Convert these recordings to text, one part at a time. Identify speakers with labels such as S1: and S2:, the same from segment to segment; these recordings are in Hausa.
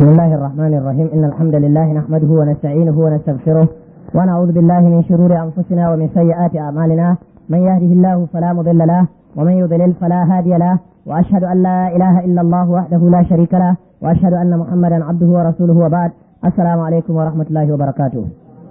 S1: بسم الله الرحمن الرحيم إن الحمد لله نحمده ونستعينه ونستغفره ونعوذ بالله من شرور أنفسنا ومن سيئات أعمالنا من يهده الله فلا مضل له ومن يضلل فلا هادي له وأشهد أن لا إله إلا الله وحده لا شريك له وأشهد أن محمدا عبده ورسوله وبعد السلام عليكم ورحمة الله وبركاته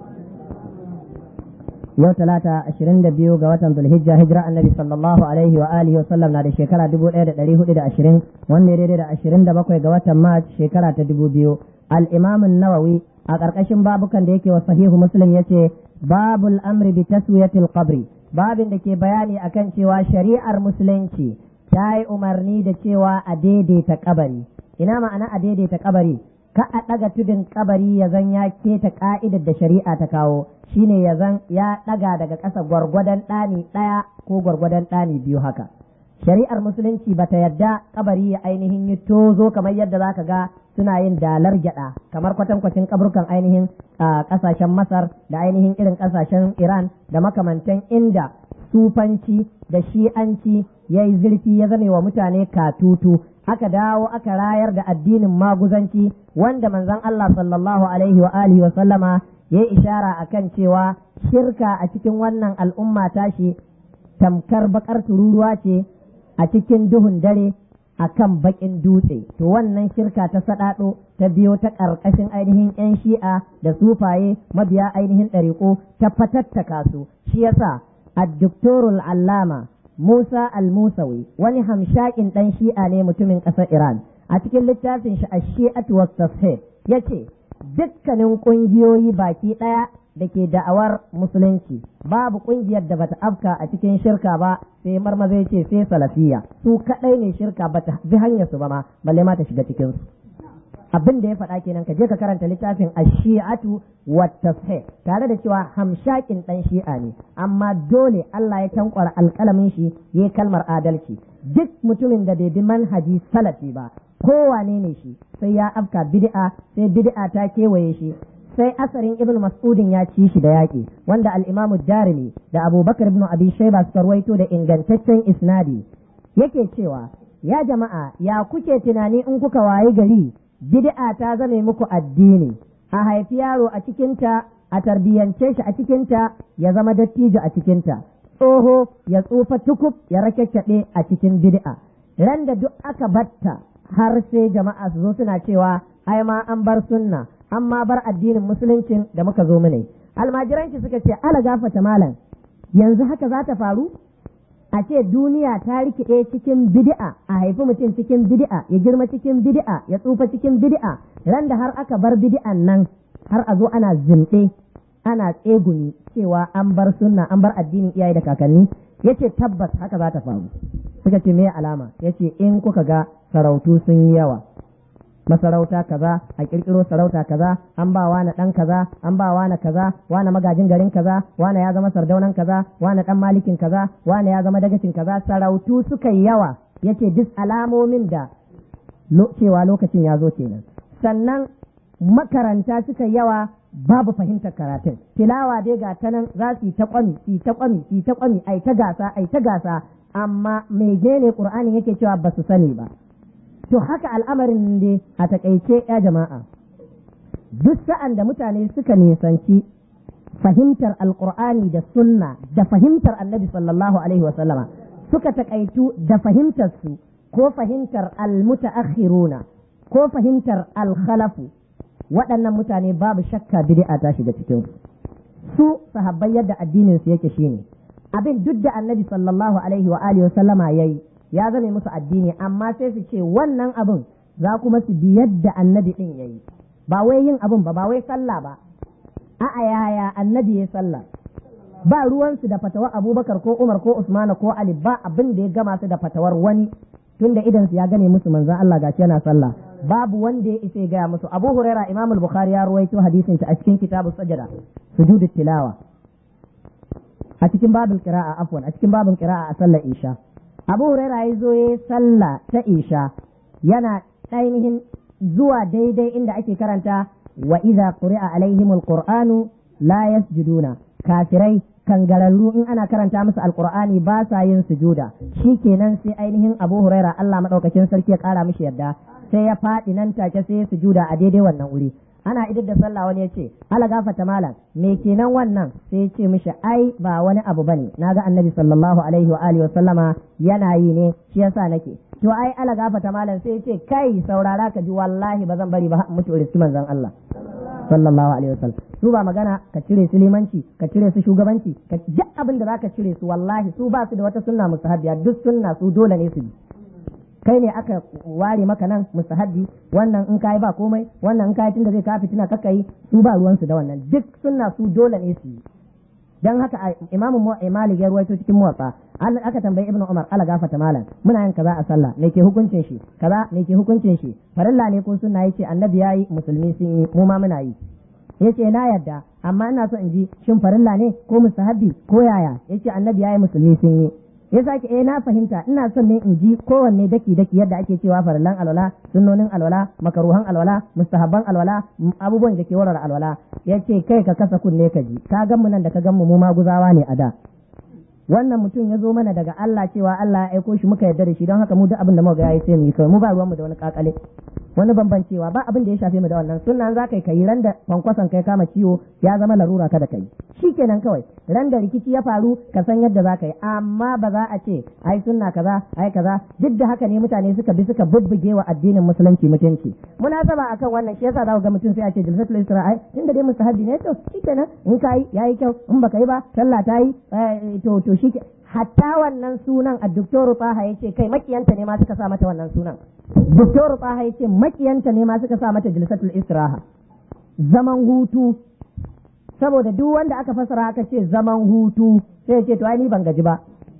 S1: yau talata ashirin da biyu ga watan zulhijja hijira annabi sallallahu alaihi wa alihi wa sallam na da shekara dubu ɗaya da ɗari hudu da ashirin wanda ya daidai da ashirin da bakwai ga watan mars shekara ta dubu biyu al'imamin nawawi a ƙarƙashin babukan da yake wa sahihu muslim ya ce babul amri bi taswiyatil qabri babin da ke bayani akan cewa shari'ar musulunci ta yi umarni da cewa a daidaita kabari ina ma'ana a daidaita kabari ka a ɗaga tudun kabari ya zan ya keta ka'idar da shari'a ta kawo shine ya zan ya ɗaga daga ƙasa gwargwadon ɗani ɗaya ko gwargwadon ɗani biyu haka shari'ar musulunci bata yadda kabari ya ainihin yi tozo kamar yadda zaka ga suna yin dalar gyada kamar kwatankwacin kaburkan ainihin ƙasashen masar da ainihin irin ƙasashen iran da makamantan inda sufanci da shi'anci ya yi zurfi ya zame wa mutane katutu aka dawo aka rayar da addinin maguzanci wanda manzon Allah sallallahu alaihi wa alihi wa sallama ya yi ishara akan cewa shirka a cikin wannan al'umma tashi tamkar bakar tururuwa ce a cikin duhun dare a kan bakin dutse to wannan shirka ta saɗaɗo ta biyo ta ƙarƙashin ainihin 'yan shi'a da sufaye mabiya ainihin ɗariƙo ta fatattaka su shi yasa addoktorul allama musa al-musawi wani hamshakin ɗan shi'a ne mutumin ƙasar iran a cikin littafin shi a shi'atu wa ya ce dukkanin ƙungiyoyi baki ɗaya da ke da'awar musulunci babu ƙungiyar da bata afka a cikin shirka ba sai marmaza ce sai salafiya su kaɗai ne shirka bata bi hanyar su ba ma balle ma ta shiga cikin su abin da ya faɗa kenan ka je ka karanta littafin ash-shi'atu wa tashih tare da cewa hamshakin dan shi'a ne amma dole Allah ya tankwara alƙalamin shi yayi kalmar adalci duk mutumin da bai bi manhaji salafi ba kowane ne shi sai ya afka bid'a sai bid'a ta kewaye shi sai asarin ibn mas'udin ya ci shi da yaƙi wanda al-imamu darimi da abubakar ibn abi shaiba suka ruwaito da ingantaccen isnadi yake cewa ya jama'a ya kuke tunani in kuka wayi gari bid'a ta zame muku addini a haifi yaro a cikinta a tarbiyyance shi a cikinta ya zama dattijo a cikinta tsoho ya tsufa tukub ya rakekkaɗe a cikin bid'a ran da duk aka batta har sai jama'a su zo suna cewa ai ma an bar sunna an ma bar addinin musuluncin da muka zo mune almajiran shi suka ce ala gafata malam yanzu haka za ta faru a ce duniya ta rikide cikin bid'a a haifi mutum cikin bid'a ya girma cikin bid'a ya tsufa cikin bid'a ran da har aka bar bid'an nan har a zo ana zinde ana tsegumi cewa an bar sunna an bar addinin iyaye da kakanni yace tabbas haka za ta faru suka ce me alama yace in kuka ga sarautu sun yi yawa masarauta kaza a kirkiro sarauta kaza an ba wani dan kaza an ba wani kaza wani magajin garin kaza wani ya zama sardaunan kaza wani dan malikin kaza wani ya zama dagacin kaza sarautu suka yi yawa yace duk alamomin da cewa lokacin ya zo kenan sannan makaranta suka yawa babu fahimtar karatun tilawa dai ga ta nan za su yi ta kwami su ta kwami su ta kwami ai ta gasa ai ta gasa amma mai gene qur'ani yake cewa ba su sani ba To haka al'amarin ne a takaice ya jama'a, duk sa'an da mutane suka nisanci fahimtar alƙur'ani da sunna da fahimtar annabi sallallahu Alaihi wasallama suka takaitu da fahimtarsu ko fahimtar almutaakhiruna ko fahimtar alkhalafu waɗannan mutane babu shakka bid'a ta shiga cikin su sahabbai yadda addinin su yake shine abin duk da annabi sallallahu alaihi wa alihi wasallama yayi ya zame musu addini amma sai su ce wannan abin za kuma su bi yadda annabi din ya yi ba wai yin abin ba ba wai sallah ba a'a yaya annabi ya sallah ba ruwansu da fatawar abubakar ko umar ko usmana ko ali ba abin da ya gama su da fatawar wani tunda idan su ya gane musu manzon Allah gashi yana sallah babu wanda ya isa ya gaya musu abu huraira imam al-bukhari ya ruwaito hadisin ta a cikin kitabu sajada sujudut tilawa a cikin babul qira'a afwan a cikin babul qira'a a sallar isha abu huraira ya zo ya sallah ta isha yana ainihin zuwa daidai inda ake karanta wa idza quri'a alaihimul qur'anu la yasjuduna kafirai kangararru in ana karanta musu alqur'ani ba sa yin sujuda shikenan sai ainihin abu huraira Allah madaukakin sarki ya kara mishi yarda sai ya faɗi nan take sai ya sujuda a daidai wannan wuri ana idar da sallah wani ya ce ala gafata malam me kenan wannan sai ya ce mishi ai ba wani abu bane naga annabi sallallahu alaihi wa alihi wa sallama yana yi ne shi yasa nake to ai ala gafata malam sai ya ce kai saurara ka ji wallahi ba zan bari ba mutu riski manzon Allah sallallahu alaihi wa sallam su ba magana ka cire su limanci ka cire su shugabanci ka duk abin da zaka cire su wallahi su ba su da wata sunna mustahabbiya duk sunna su dole ne su bi kai ne aka ware maka nan mustahabbi wannan in kai ba komai wannan in kai tunda zai ka fitina kaka yi su ba ruwan su da wannan duk sunna su dole ne su yi dan haka imamu malik ya ruwaito cikin muwatsa aka tambayi ibnu umar ala gafata malam muna yin kaza a sallah me ke hukuncin shi kaza me ke hukuncin shi farilla ne ko sunna yace annabi yayi musulmi sun yi mu ma muna yi yace na yadda amma ina so in ji shin farilla ne ko mustahabbi ko yaya yace annabi yayi musulmi sun yi ya sake eh na fahimta ina son ne in ji kowanne daki daki yadda ake cewa farillan alwala sunnonin alwala makaruhan alwala mustahabban alwala abubuwan da ke warware alwala yace kai ka kasa kunne ka ji ka gan mu nan da ka gan mu mu maguzawa ne a da wannan mutum ya zo mana daga Allah cewa Allah ya aiko shi muka yarda da shi don haka mu duk abin da muka ga yayi sai mu yi kawai mu ba ruwan mu da wani kakale wani bambancewa ba abin da ya shafe mu da wannan sunnan za kai kai ran da kwankwason kai kama ciwo ya zama larura kada kai shikenan kawai ran da rikici ya faru ka san yadda za ka yi amma ba za a ce ai sunna kaza ai kaza duk da haka ne mutane suka bi suka bubbuge wa addinin musulunci mutunci munasaba akan wannan shi yasa za ku ga mutum sai a ce jilsatul isra'i inda dai mustahabi ne to shikenan in kai yayi kyau in baka yi ba sallah ta yi to to shi hatta wannan sunan a doktoru Taha ya ce kai makiyanta ne ma suka sa mata wannan sunan doktoru Taha ya ce makiyanta ne ma suka sa mata jilsatul istiraha zaman hutu saboda duk wanda aka fasara aka ce zaman hutu sai ya ce to ai ni ban gaji ba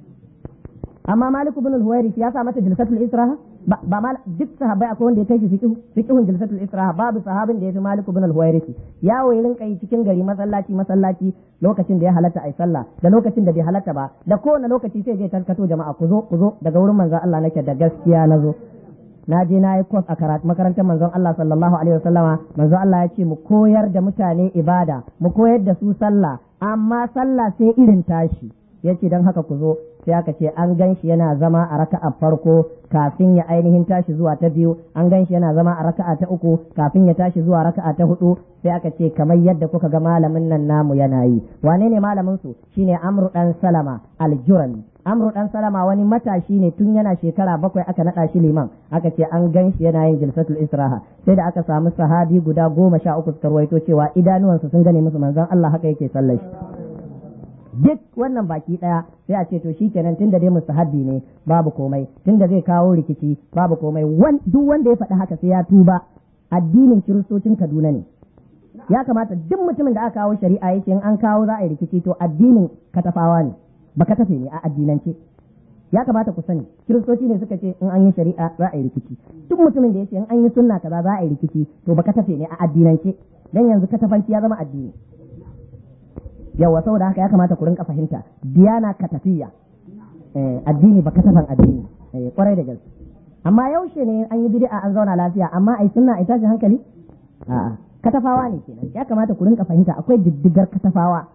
S1: amma Malik ibn al-Huwairi ya sa mata jilsatul istiraha ba ba mal duk sahabbai akwai wanda ya kai shi fiqh fiqhun jilsatul istiraha babu sahabin da ya fi Malik ibn al-Huwairi yawo ya rinka yi cikin gari masallaci masallaci lokacin da ya halatta ai sallah da lokacin da bai halatta ba da kowane lokaci sai je tarkato jama'a ku zo ku zo daga wurin manzon Allah nake da gaskiya na zo na je na yi kwas a karatu makarantar manzon Allah sallallahu alaihi wasallama manzon Allah ya ce mu koyar da mutane ibada mu koyar da su sallah amma sallah sai irin tashi yace dan haka ku zo sai aka ce an gan shi yana zama a raka'a farko kafin ya ainihin tashi zuwa ta biyu an gan shi yana zama a raka'a ta uku kafin ya tashi zuwa raka'a ta hudu sai aka ce kamar yadda kuka ga malamin nan namu yana yi wane ne malamin su shine amru dan salama aljurami amru dan salama wani matashi ne tun yana shekara bakwai aka naɗa shi liman aka ce an gan shi yana yin jilsatul israha sai da aka samu sahabi guda goma sha uku suka ruwaito cewa idanuwansu sun gane musu manzon Allah haka yake sallar shi duk wannan baki daya sai a ce to shikenan tunda dai mustahabbi ne babu komai tunda zai kawo rikici babu komai duk wanda ya faɗi haka sai ya tuba addinin kiristocin Kaduna ne ya kamata duk mutumin da aka kawo shari'a yake in an kawo za a yi rikici to addinin katafawa ne ba katafe ne a addinance ya kamata ku sani kiristoci ne suka ce in an yi shari'a za a yi rikici duk mutumin da yake in an yi sunna kaza za a yi rikici to ba katafe ne a addinance dan yanzu katafanci ya zama addini yawa saboda haka ya kamata ku rinka fahimta diyana katafiya addini ba katafan addini kwarai da gaske amma yaushe ne an yi bid'a an zauna lafiya amma ai sunna ai tashi hankali a'a katafawa ne kenan ya kamata ku rinka fahimta akwai diddigar katafawa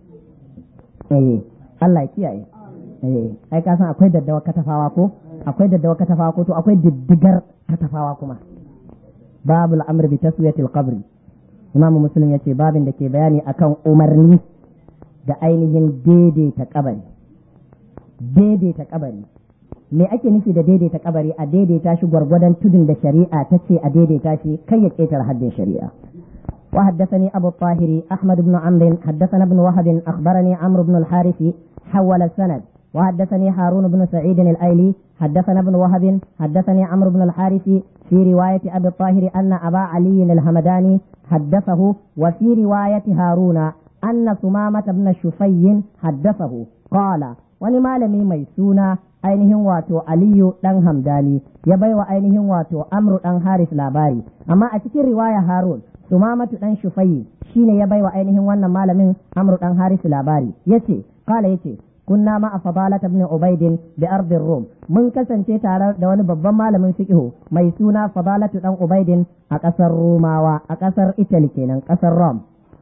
S1: eh Allah ya kiyaye eh ai ka san akwai daddawa katafawa ko akwai daddawa katafawa ko to akwai diddigar katafawa kuma babul amr bi taswiyatil qabri imam muslim yace babin da ke bayani akan umarni da ainihin daidaita kabari daidaita kabari me ake nufi da daidaita kabari a daidaita shi gwargwadon tudun da shari'a ta ce a daidaita shi kai ya ƙetare haddin shari'a وحدثني أبو الطاهر أحمد بن عمرو حدثنا ابن وهب أخبرني عمرو بن الحارث حول السند وحدثني هارون بن سعيد الأيلي حدثنا ابن وهب حدثني عمرو بن الحارث في رواية أبي الطاهر أن أبا علي الهمداني حدثه وفي رواية هارون أن ثمامة بن شفي حدثه قال ولما لم ميسونا ainihin wato Aliyu ɗan Hamdani ya baiwa ainihin wato Amru ɗan Haris labari amma a cikin riwaya Harun Sumamatu ɗan Shufayi shine ya baiwa ainihin wannan malamin Amru ɗan Haris labari yace kala yace kunna ma a fadalat ibn Ubaidin bi ardin Rum mun kasance tare da wani babban malamin fiqh mai suna fadalatu ɗan Ubaidin a ƙasar Romawa a ƙasar Italy kenan ƙasar Rome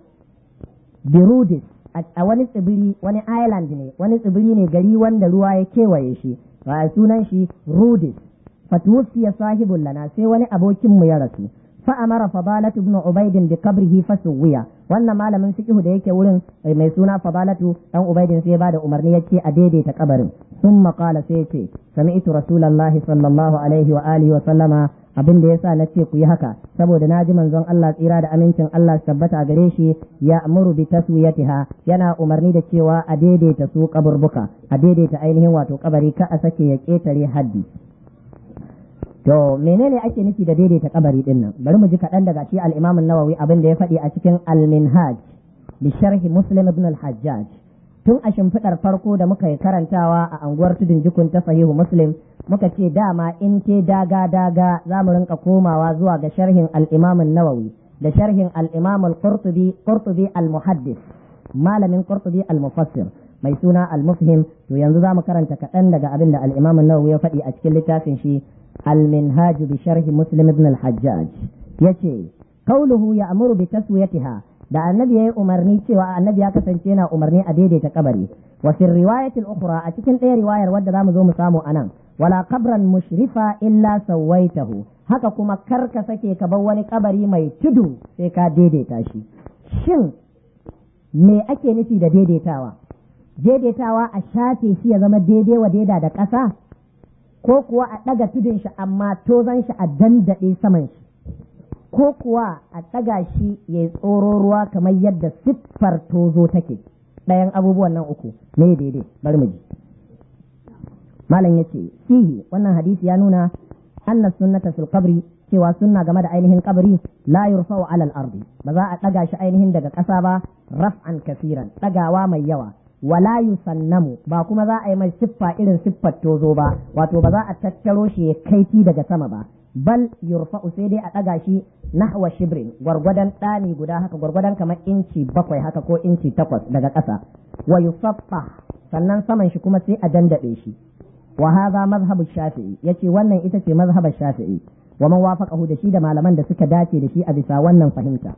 S1: Birudis a wani tsibiri wani island ne wani tsibiri ne gari wanda ruwa ya kewaye shi ba sunan shi rudis fatuwfiya sahibul lana sai wani abokin mu ya rasu fa amara fadalatu ibn ubayd bi qabrihi fasuwiya wannan malamin fiqh da yake wurin mai suna fadalatu dan ubaydin sai ya bada umarni yace a daidaita kabarin thumma qala sai yace sami'tu rasulullahi sallallahu alaihi wa alihi wa sallama abin da yasa nace ku yi haka saboda naji manzon Allah tsira da amincin Allah tabbata gare shi ya amuru bi taswiyatiha yana umarni da cewa a daidaita su kaburbuka a daidaita ainihin wato kabari ka a sake ya ketare haddi to menene ake nufi da daidaita kabari din nan bari mu ji kaɗan daga shi al-Imam an-Nawawi abin da ya faɗi a cikin al-Minhaj bi sharhi Muslim ibn al-Hajjaj tun a shimfiɗar farko da muka yi karantawa a anguwar tudun jikun ta sahihu Muslim muka ce dama in te daga daga za mu rinka komawa zuwa ga sharhin al-Imam an-Nawawi da sharhin al-Imam al-Qurtubi Qurtubi al-Muhaddis malamin Qurtubi al-Mufassir mai suna al-Mufhim to yanzu za mu karanta kaɗan daga abin da al-Imam an-Nawawi ya faɗi a cikin littafin shi المنهاج بشرح مسلم بن الحجاج yace kauluhu ya amuru bi taswiyatiha da annabi yayi umarni cewa annabi ya kasance yana umarni a daidaita kabari wa fi riwayati al-ukhra a cikin ɗaya riwayar wadda zamu zo mu samu anan wala qabran mushrifa illa sawaitahu haka kuma kar ka sake ka bar wani kabari mai tudu sai ka daidaita shi shin me ake nufi da daidaitawa daidaitawa a shafe shi ya zama daidai wa daida da ƙasa ko kuwa a ɗaga tudun shi amma tozan shi a dandaɗe saman shi ko kuwa a ɗaga shi ya tsoro ruwa kamar yadda siffar tozo take ɗayan abubuwan nan uku ne daidai bari mu ji malam yace fihi wannan hadisi ya nuna anna sunnata fil qabri cewa sunna game da ainihin kabari la yurfa'u ala al-ardi ba za a ɗaga shi ainihin daga ƙasa ba raf'an kasiran ɗagawa mai yawa wala yusannamu ba kuma za a yi mai siffa irin siffar tozo ba wato ba za a tattaro shi ya kaiti daga sama ba bal yurfa'u sai dai a ɗaga shi nahwa shibrin gwargwadon ɗani guda haka gwargwadon kamar inci bakwai haka ko inci takwas daga ƙasa wa yusaffa sannan saman shi kuma sai a dandaɗe shi wa hadha mazhabu shafi'i yace wannan ita ce mazhabar shafi'i wa man wafaqahu da shi da malaman da suka dace da shi a bisa wannan fahimta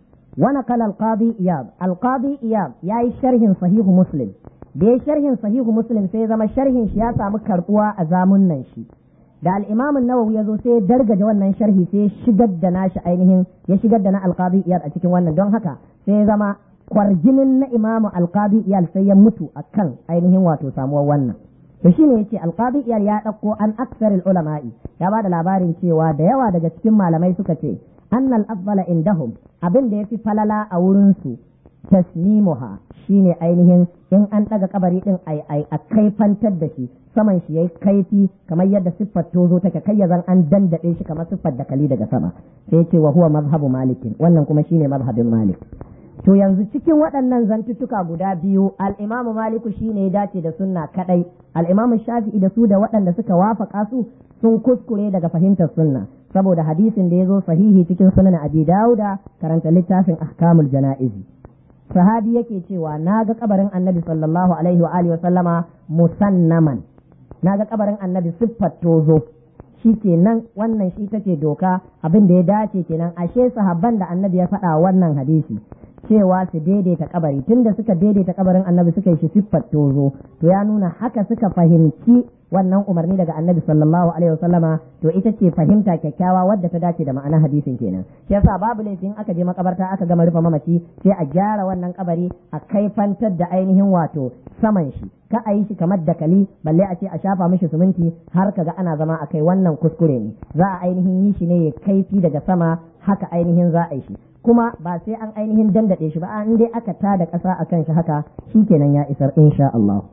S1: ونقل القاضي إياب القاضي إياب ياي شرح صحيح مسلم da sharhin sahihu muslim sai zama sharhin shi ya samu karbuwa a zamun nan shi da al-imam an-nawawi yazo sai dargaje wannan sharhi sai shigar da nashi ainihin ya shigar da na al-qadi iyad a cikin wannan don haka sai zama kwarjinin na imam al-qadi iyad sai ya mutu akan ainihin wato samuwar wannan to shine yace al-qadi iyad ya dauko an aksaril ulama'i ya bada labarin cewa da yawa daga cikin malamai suka ce annal afdala indahum abin da yafi falala a wurin su tasnimuha shine ainihin in an daga kabari din ai ai a kaifantar da shi saman shi yayi kaifi kamar yadda siffar tozo take kai yazan an dandade shi kamar siffar dakali daga sama sai ce wa huwa mazhabu malikin wannan kuma shine mazhabin malik to yanzu cikin waɗannan zantuttuka guda biyu al-imamu maliku shine ya dace da sunna kadai al-imamu shafi'i da su da waɗanda suka wafaka su sun kuskure daga fahimtar sunna saboda hadisin da ya zo sahihi cikin sunan abi dauda karanta littafin ahkamul jana'izi sahabi yake cewa na ga kabarin annabi sallallahu alaihi wa alihi wa sallama musannaman na ga kabarin annabi siffar tozo shi kenan wannan shi take doka abin da ya dace kenan ashe sahabban da annabi ya faɗa wannan hadisi cewa su daidaita kabari tunda suka daidaita kabarin annabi suka yi shi siffar tozo to ya nuna haka suka fahimci wannan umarni daga annabi sallallahu alaihi wasallama to ita ce fahimta kyakkyawa wadda ta dace da ma'anar hadisin kenan shi yasa babu laifin aka je makabarta aka gama rufe mamaci sai a gyara wannan kabari a kaifantar da ainihin wato saman shi ka a yi shi kamar dakali balle a ce a shafa mishi suminti har kaga ana zama a kai wannan kuskure ne za a ainihin yi shi ne ya kaifi daga sama haka ainihin za a yi shi kuma ba sai an ainihin dandade shi ba an dai aka tada ƙasa akan shi haka shikenan ya isar insha Allah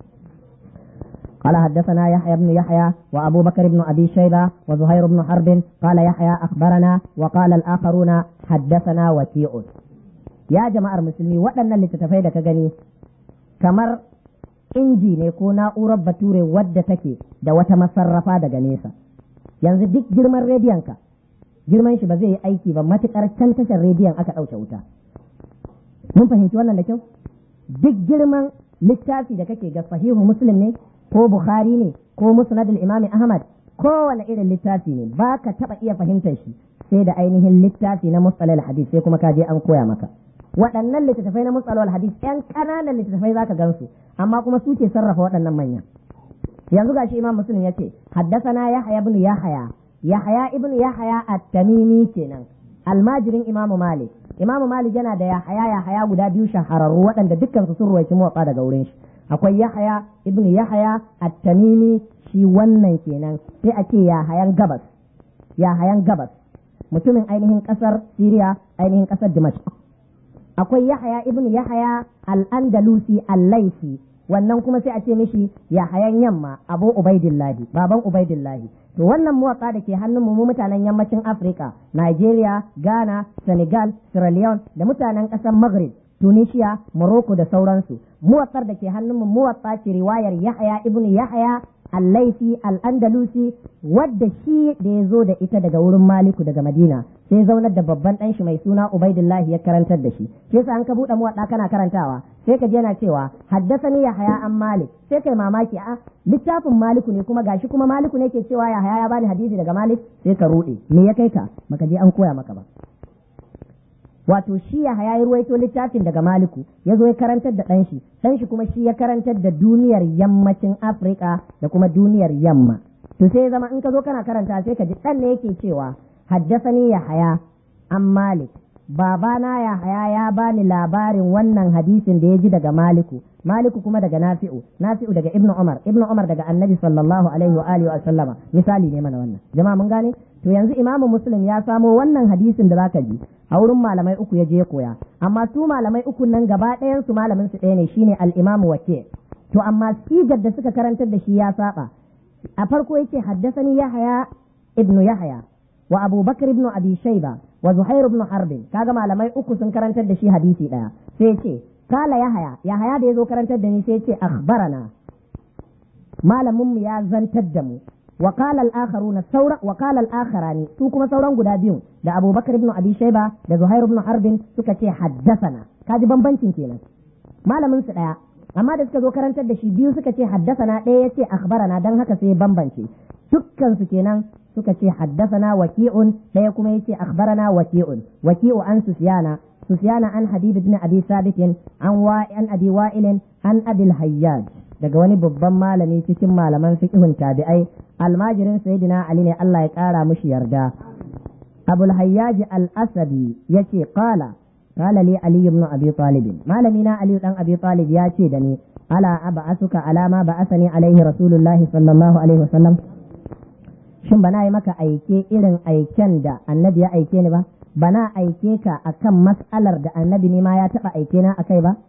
S1: قال حدثنا يحيى بن يحيى وابو بكر بن ابي شيبه وزهير بن حرب قال يحيى اخبرنا وقال الاخرون حدثنا وكيع يا جماعه المسلمين waɗannan littattafai da ka gani kamar inji ne ko na'urar bature wadda take da wata masarrafa daga nesa yanzu duk girman rediyonka girman shi ba zai yi aiki ba matukar can tashar rediyon aka ɗauke wuta mun fahimci wannan da kyau duk girman littafi da kake ga sahihu muslim ne ko bukhari ne ko musnadul imami ahmad kowane irin littafi ne ba ka taɓa iya fahimtar shi sai da ainihin littafi na mustalal hadis sai kuma ka je an koya maka waɗannan littattafai na mustalal hadis ƴan ƙananan littattafai zaka gansu amma kuma su ke sarrafa waɗannan manya yanzu gashi imam muslim yace haddathana yahya ibn yahya yahya ibn yahya at-tamimi kenan almajirin imam malik imam malik yana da yahya yahya guda biyu shahararru waɗanda dukkan su sun ruwaici muwatsa daga wurin shi akwai yahya ibn yahya at-tamimi shi wannan kenan sai a ce yahayan gabas yahayan gabas mutumin ainihin kasar Siriya ainihin kasar Dimashq akwai Yahaya ibn Yahaya al-Andalusi al-Laisi wannan kuma sai a ce mishi Yahayan yamma Abu Ubaidillahi baban Ubaidillahi to wannan muwatsa da ke hannun mu mutanen yammacin Afirka Nigeria Ghana Senegal Sierra Leone da mutanen kasar Maghrib Tunisia Morocco da sauransu muwatsar da ke hannun mu muwatsa ce riwayar Yahaya ibn Yahaya allaisi al'andalusi wadda shi da ya zo da ita daga wurin maliku daga madina sai zaunar da babban ɗan shi mai suna ubaidullahi ya karantar da shi shi yasa an ka buɗe muwaɗa kana karantawa sai ka je yana cewa haddasani ya haya an malik sai kai mamaki a littafin maliku ne kuma gashi kuma maliku ne ke cewa ya haya ya bani hadisi daga malik sai ka ruɗe me ya kai ka baka je an koya maka ba wato shi ya haya ya ruwaito littafin daga maliku ya zo ya karantar da ɗanshi ɗanshi kuma shi ya karantar da duniyar yammacin afirka da kuma duniyar yamma to sai zama in ka zo kana karanta sai ka ji ɗan ne yake cewa haddasani ya haya an malik babana ya haya ya bani labarin wannan hadisin da ya ji daga maliku maliku kuma daga nafi'u nafi'u daga ibnu umar ibnu umar daga annabi sallallahu alaihi wa alihi wa sallama misali ne mana wannan jama'a mun gane to yanzu imamu muslim ya samo wannan hadisin da zaka ji a wurin malamai uku ya je koya amma su malamai uku nan gaba ɗayan su malamin su ɗaya ne shine al-imamu wake to amma sigar da suka karantar da shi ya saba a farko yake haddasani yahaya ibnu yahaya wa abubakar ibnu abi shayba wa zuhair ibn harbin kaga malamai uku sun karantar da shi hadisi ɗaya sai ce kala yahaya yahaya da yazo karantar da ni sai ce akhbarana malamin mu ya zantar da mu وقال الآخرون سورة وقال الآخران su kuma sauran guda biyun da Abu Bakar ibn Abi Shayba da Zuhair ibn Harbin suka ce haddasana kaji bambancin kenan malamin su daya amma da suka zo karantar da shi biyu suka ce haddasana ɗaya yace akhbarana dan haka sai bambance dukkan su kenan suka ce haddasana waki'un ɗaya kuma yace akhbarana waki'un waki'u an Sufyana Sufyana an Habib ibn Abi Sabit an wa an Abi Wa'il an Abil Hayyaj daga wani babban malami cikin malaman fiqhun tabi'ai almajirin sayyidina ali ne Allah ya kara mushi yarda abul hayyaj al-asadi yace qala qala li ali ibn abi talib malami na ali dan abi talib ya ce da ni ala ab'asuka ala ma ba'athani alaihi rasulullah sallallahu alaihi wasallam shin bana yi maka aike irin aiken da annabi ya aike ni ba bana aike ka akan mas'alar da annabi ne ma ya taba aike na akai ba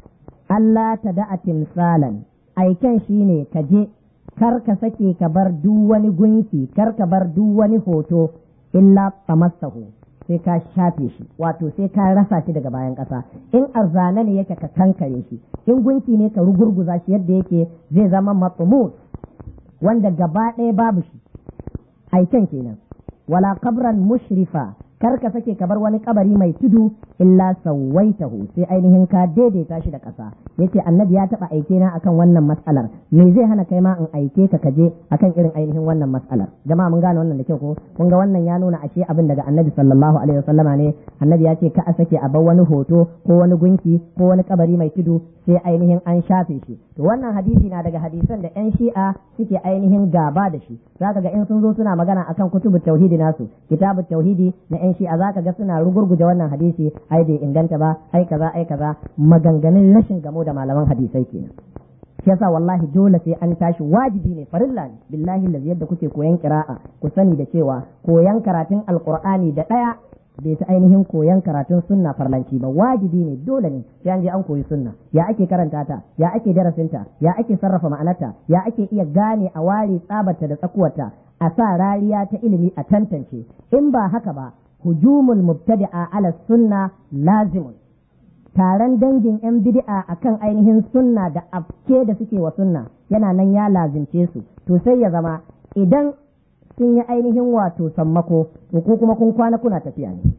S1: Allah ta da'a timsalan aiken shine ka je kar ka sake ka bar duk wani gunki kar ka bar duk wani hoto illa tamassahu sai ka shafe shi wato sai ka rasa shi daga bayan ƙasa in arzana ne yake ka kankare shi in gunki ne ka rugurguza shi yadda yake zai zama matsumus wanda gaba ɗaya babu shi aiken kenan wala kabran mushrifa kar ka sake ka bar wani kabari mai tudu illa sawaitahu sai ainihin ka daidaita shi da ƙasa yace annabi ya taba aike na akan wannan mas'alar me zai hana kai ma in aike ka kaje akan irin ainihin wannan mas'alar jama'a mun gane wannan da kyau ko kun ga wannan ya nuna ashe abin daga annabi sallallahu alaihi wasallama ne annabi ya ce ka a sake a bar wani hoto ko wani gunki ko wani kabari mai tudu sai ainihin an shafe shi to wannan hadisi na daga hadisan da yan shi'a suke ainihin gaba da shi zaka ga in sun zo suna magana akan kutubut tauhidi nasu kitabut tauhidi na yan shi'a zaka ga suna rugurguje wannan hadisi ai bai inganta ba ai kaza ai kaza maganganun rashin gamo da malaman hadisai kenan shi yasa wallahi dole sai an tashi wajibi ne farilla ne billahi lazi yadda kuke koyan kira'a ku sani da cewa koyan karatun alqur'ani da daya bai ta ainihin koyan karatun sunna farlanci ba wajibi ne dole ne sai an je an koyi sunna ya ake karanta ta ya ake darasinta ya ake sarrafa ma'anarta ya ake iya gane a ware tsabarta da tsakuwarta a sa rariya ta ilimi a tantance in ba haka ba hujumul mubtadi'a ala sunna lazimun taron dangin yan bid'a akan ainihin sunna da afke da suke wa sunna yana nan ya lazimce su to sai ya zama idan sun yi ainihin wato sammako to ko kuma kun kwana kuna tafiya ne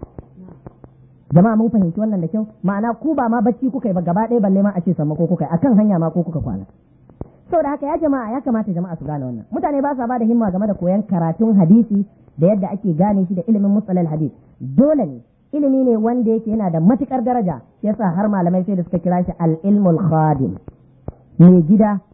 S1: jama'a mun fahimci wannan da kyau ma'ana ku ba ma bacci kuka yi ba gaba ɗaya balle ma a ce sammako kuka yi akan hanya ma ko kuka kwana saboda haka ya jama'a ya kamata jama'a su gane wannan mutane ba sa ba da himma game da koyon karatun hadisi da yadda ake gane shi da ilimin mustalal hadis dole ne ilimi ne wanda yake yana da matukar daraja yasa har malamai sai da suka kira shi al-ilmul khadim mai gida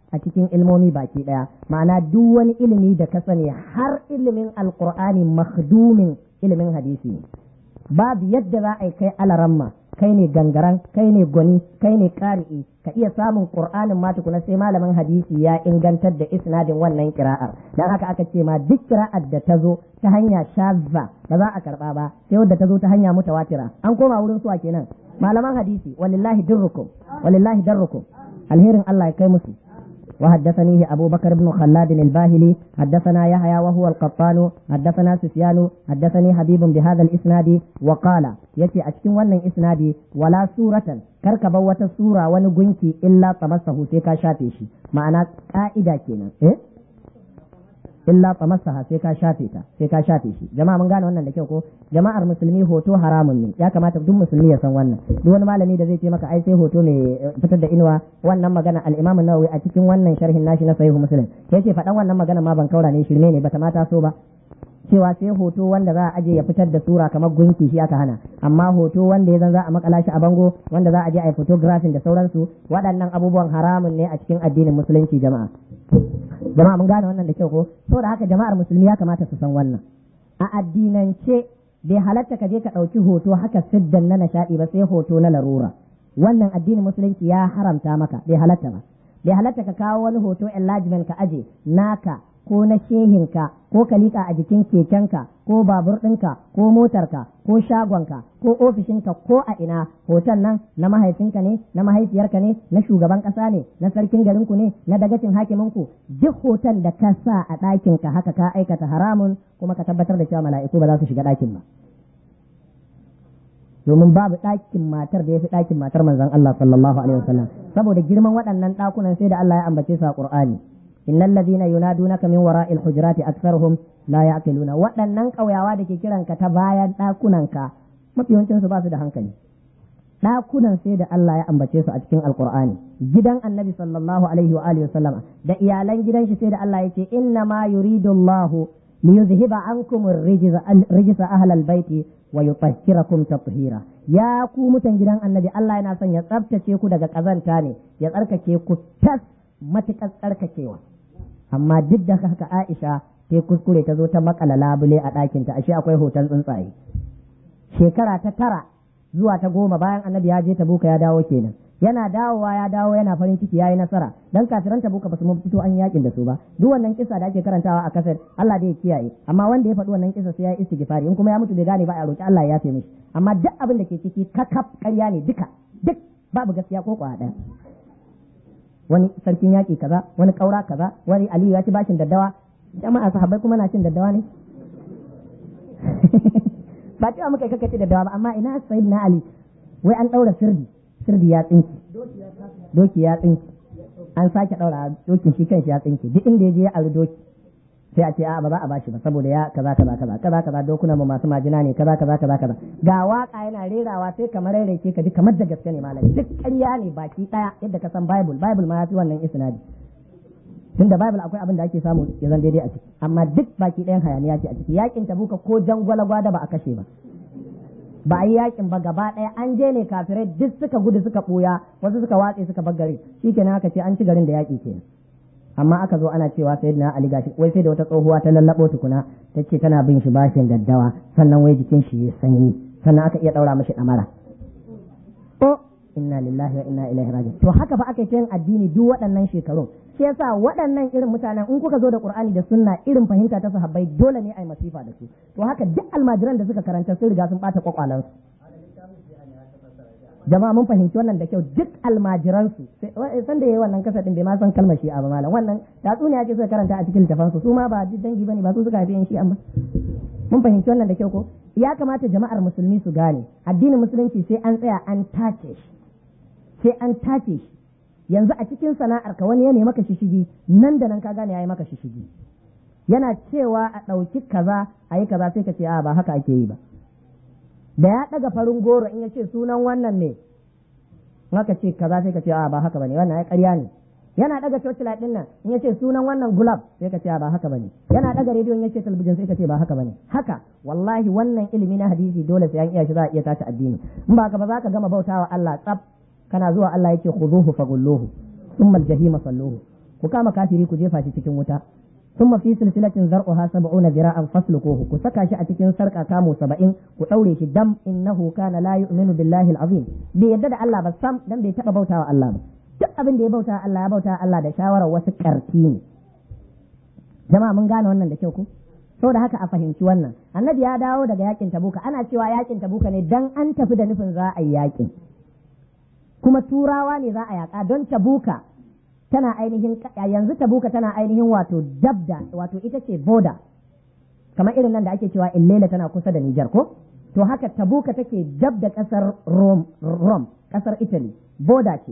S1: a cikin ilmomi baki ɗaya ma'ana duk wani ilimi da ka sani har ilimin alkur'ani makhdumin ilimin hadisi ne babu yadda za a yi kai alaramma kai ne gangaran kai ne gwani kai ne ƙari'i ka iya samun qur'anin ma tukuna sai malamin hadisi ya ingantar da isnadin wannan kira'ar dan haka aka ce ma duk kira'ar da ta zo ta hanya shazza ba za a karba ba sai wadda ta zo ta hanya mutawatira an koma wurin suwa kenan malaman hadisi walillahi dirrukum walillahi darrukum alherin Allah ya kai musu وحدثنيه أبو بكر بن خلاد الباهلي حدثنا يحيى وهو القطان حدثنا سفيان حدثني حبيب بهذا الإسناد وقال يتي أشكن ون إسنادي ولا سورة كركب وتسورة ونقنكي إلا طمسه سيكا شافيشي معنى قائدة كينا إيه؟ illa tamassaha sai ka shafe ta sai ka shafe shi jama'a mun gane wannan da kyau ko jama'ar musulmi hoto haramun ne ya kamata duk musulmi ya san wannan duk wani malami da zai ce maka ai sai hoto mai fitar da inuwa wannan magana al-Imam an-Nawawi a cikin wannan sharhin nashi na Sahih Muslim yace faɗan wannan magana ma ban kaura ne shirme ne bata mata so ba cewa sai hoto wanda za a aje ya fitar da sura kamar gunki shi aka hana amma hoto wanda ya zan za a makala shi a bango wanda za a je a yi photography da sauransu waɗannan abubuwan haramun ne a cikin addinin musulunci jama'a jama'a mun gane wannan da kyau ko saboda haka jama'ar musulmi ya kamata su san wannan a addinance bai halatta ka je ka ɗauki hoto haka siddan na nishaɗi ba sai hoto na larura wannan addinin musulunci ya haramta maka bai halatta ba bai halatta ka kawo wani hoto enlargement ka aje naka ko na shehinka ko ka liƙa a jikin kekenka ko babur ɗinka ko motarka ko shagonka ko ofishinka ko a ina hoton nan na mahaifinka ne na mahaifiyarka ne na shugaban ƙasa ne na sarkin garinku ne na dagacin hakiminku duk hoton da ka sa a ɗakinka haka ka aikata haramun kuma ka tabbatar da cewa mala'iku ba za su shiga ɗakin ba domin babu ɗakin matar da ya fi ɗakin matar manzon Allah sallallahu alaihi wasallam saboda girman waɗannan ɗakunan sai da Allah ya ambace su a Qur'ani innal ladhina yunadunaka min wara'il hujurati aktharuhum la ya'qiluna waɗannan ƙauyawa da ke kiranka ta bayan ɗakunanka mafi yawancin su ba su da hankali ɗakunan sai da Allah ya ambace su a cikin alqur'ani gidan annabi sallallahu alaihi wa alihi wasallam da iyalan gidan shi sai da Allah ya ce inna ma yuridu Allahu liyuzhiba ankum ar-rijza ahlal baiti wa yutahhirakum tathira ya ku mutan gidan annabi Allah yana son ya tsaftace ku daga kazanta ne ya tsarkake ku tas matuƙar tsarkakewa amma duk da haka Aisha ta kuskure ta zo ta makala labule a ɗakinta ashe akwai hoton tsuntsaye shekara ta tara zuwa ta goma bayan annabi ya je tabuka ya dawo kenan yana dawowa ya dawo yana farin ciki yayi nasara dan kafiran tabuka basu mun fito an yakin da su ba duk wannan kisa da ake karantawa a kasar Allah da ya kiyaye amma wanda ya faɗi wannan kisa sai ya yi istighfari in kuma ya mutu bai gane ba a roki Allah ya yafe mishi amma duk abin da ke ciki kakaf ƙarya ne duka duk babu gaskiya ko kwa ɗaya wani sarkin yaƙi kaza wani ƙaura kaza wani aliyu ya ci bashin daddawa jama'a sahabbai kuma na cin daddawa ne ba cewa muka kaka ci daddawa ba amma ina sayyid na ali wai an ɗaura sirdi sirdi ya tsinki doki ya tsinki an sake ɗaura dokin shi kanshi ya tsinki duk inda ya je ya auri doki sai a ce a ba za a bashi ba saboda ya kaza kaza kaza kaza kaza dokuna mu masu majina ne kaza kaza kaza kaza ga waka yana rerawa sai kamar rairaice ka ji kamar da gaske ne malam duk ƙarya ne baki daya yadda ka san bible bible ma ya fi wannan isnadi tunda bible akwai abin da ake samu ya zan daidai a ciki amma duk baki ɗayan hayaniya ce a ciki yakin tabuka ko jangwala gwada ba a kashe ba ba a yi yakin ba gaba ɗaya an je ne kafirai duk suka gudu suka ɓuya wasu suka watse suka bar gari shikenan aka ce an ci garin da yaƙi kenan amma aka zo ana cewa sai na Ali gashi wai sai da wata tsohuwa ta lallabo tukuna ta ce tana bin shi bashin daddawa sannan wai jikin shi ya sanyi sannan aka iya daura mashi damara o inna lillahi wa inna ilaihi raji'un to haka fa aka yin addini duk waɗannan shekarun shi yasa waɗannan irin mutanen in kuka zo da Qur'ani da sunna irin fahimta ta sahabbai dole ne ai masifa da su to haka duk almajiran da suka karanta sun riga sun bata kwakwalansu jama'a mun fahimci wannan da kyau duk almajiransu san da yayi wannan kasa din bai ma san kalmar shi'a ba malam wannan tatsuniya ce suka karanta a cikin littafansu su ma ba dangi bane ba su suka haifi yan shi'a ba mun fahimci wannan da kyau ko ya kamata jama'ar musulmi su gane addinin musulunci sai an tsaya an tace shi sai an tace shi yanzu a cikin sana'ar ka wani ya nemi maka shishigi nan da nan ka gane yayi maka shishigi yana cewa a ɗauki kaza a yi kaza sai ka ce a ba haka ake yi ba da ya ɗaga farin goro in ya ce sunan wannan ne haka ce kaza sai ka ce a ba haka bane wannan ya ƙarya ne yana ɗaga torchlight ɗin nan in ya ce sunan wannan gulab sai ka ce a ba haka bane yana ɗaga rediyo in ya ce talabijin sai ka ce ba haka bane haka wallahi wannan ilimi na hadisi dole sai an iya shi za a iya tashi addini in ba haka ba za ka gama bautawa Allah tsaf kana zuwa Allah yake khuduhu fagulluhu thumma al-jahima salluhu ku kama kafiri ku jefa shi cikin wuta ثم في سلسلة ذرعها سبعون ذراعا فاسلكوه كسكا شي أتكين سرقا كامو سبعين كتوري شي دم إنه كان لا يؤمن بالله العظيم بيدد الله بسام دم بيتقى بوتا الله duk abin da ya bauta Allah ya bauta Allah da shawarar wasu ƙarfi ne jama'a mun gane wannan da kyau ko saboda haka a fahimci wannan annabi ya dawo daga yakin tabuka ana cewa yakin tabuka ne dan an tafi da nufin za a yi yakin kuma turawa ne za a yaka don tabuka tana ainihin yanzu tabuka tana ainihin wato dabda wato ita ce boda kamar irin nan da ake cewa illela tana kusa da Nijar ko to haka tabuka take dab da kasar Rome, Rome kasar Italy boda ce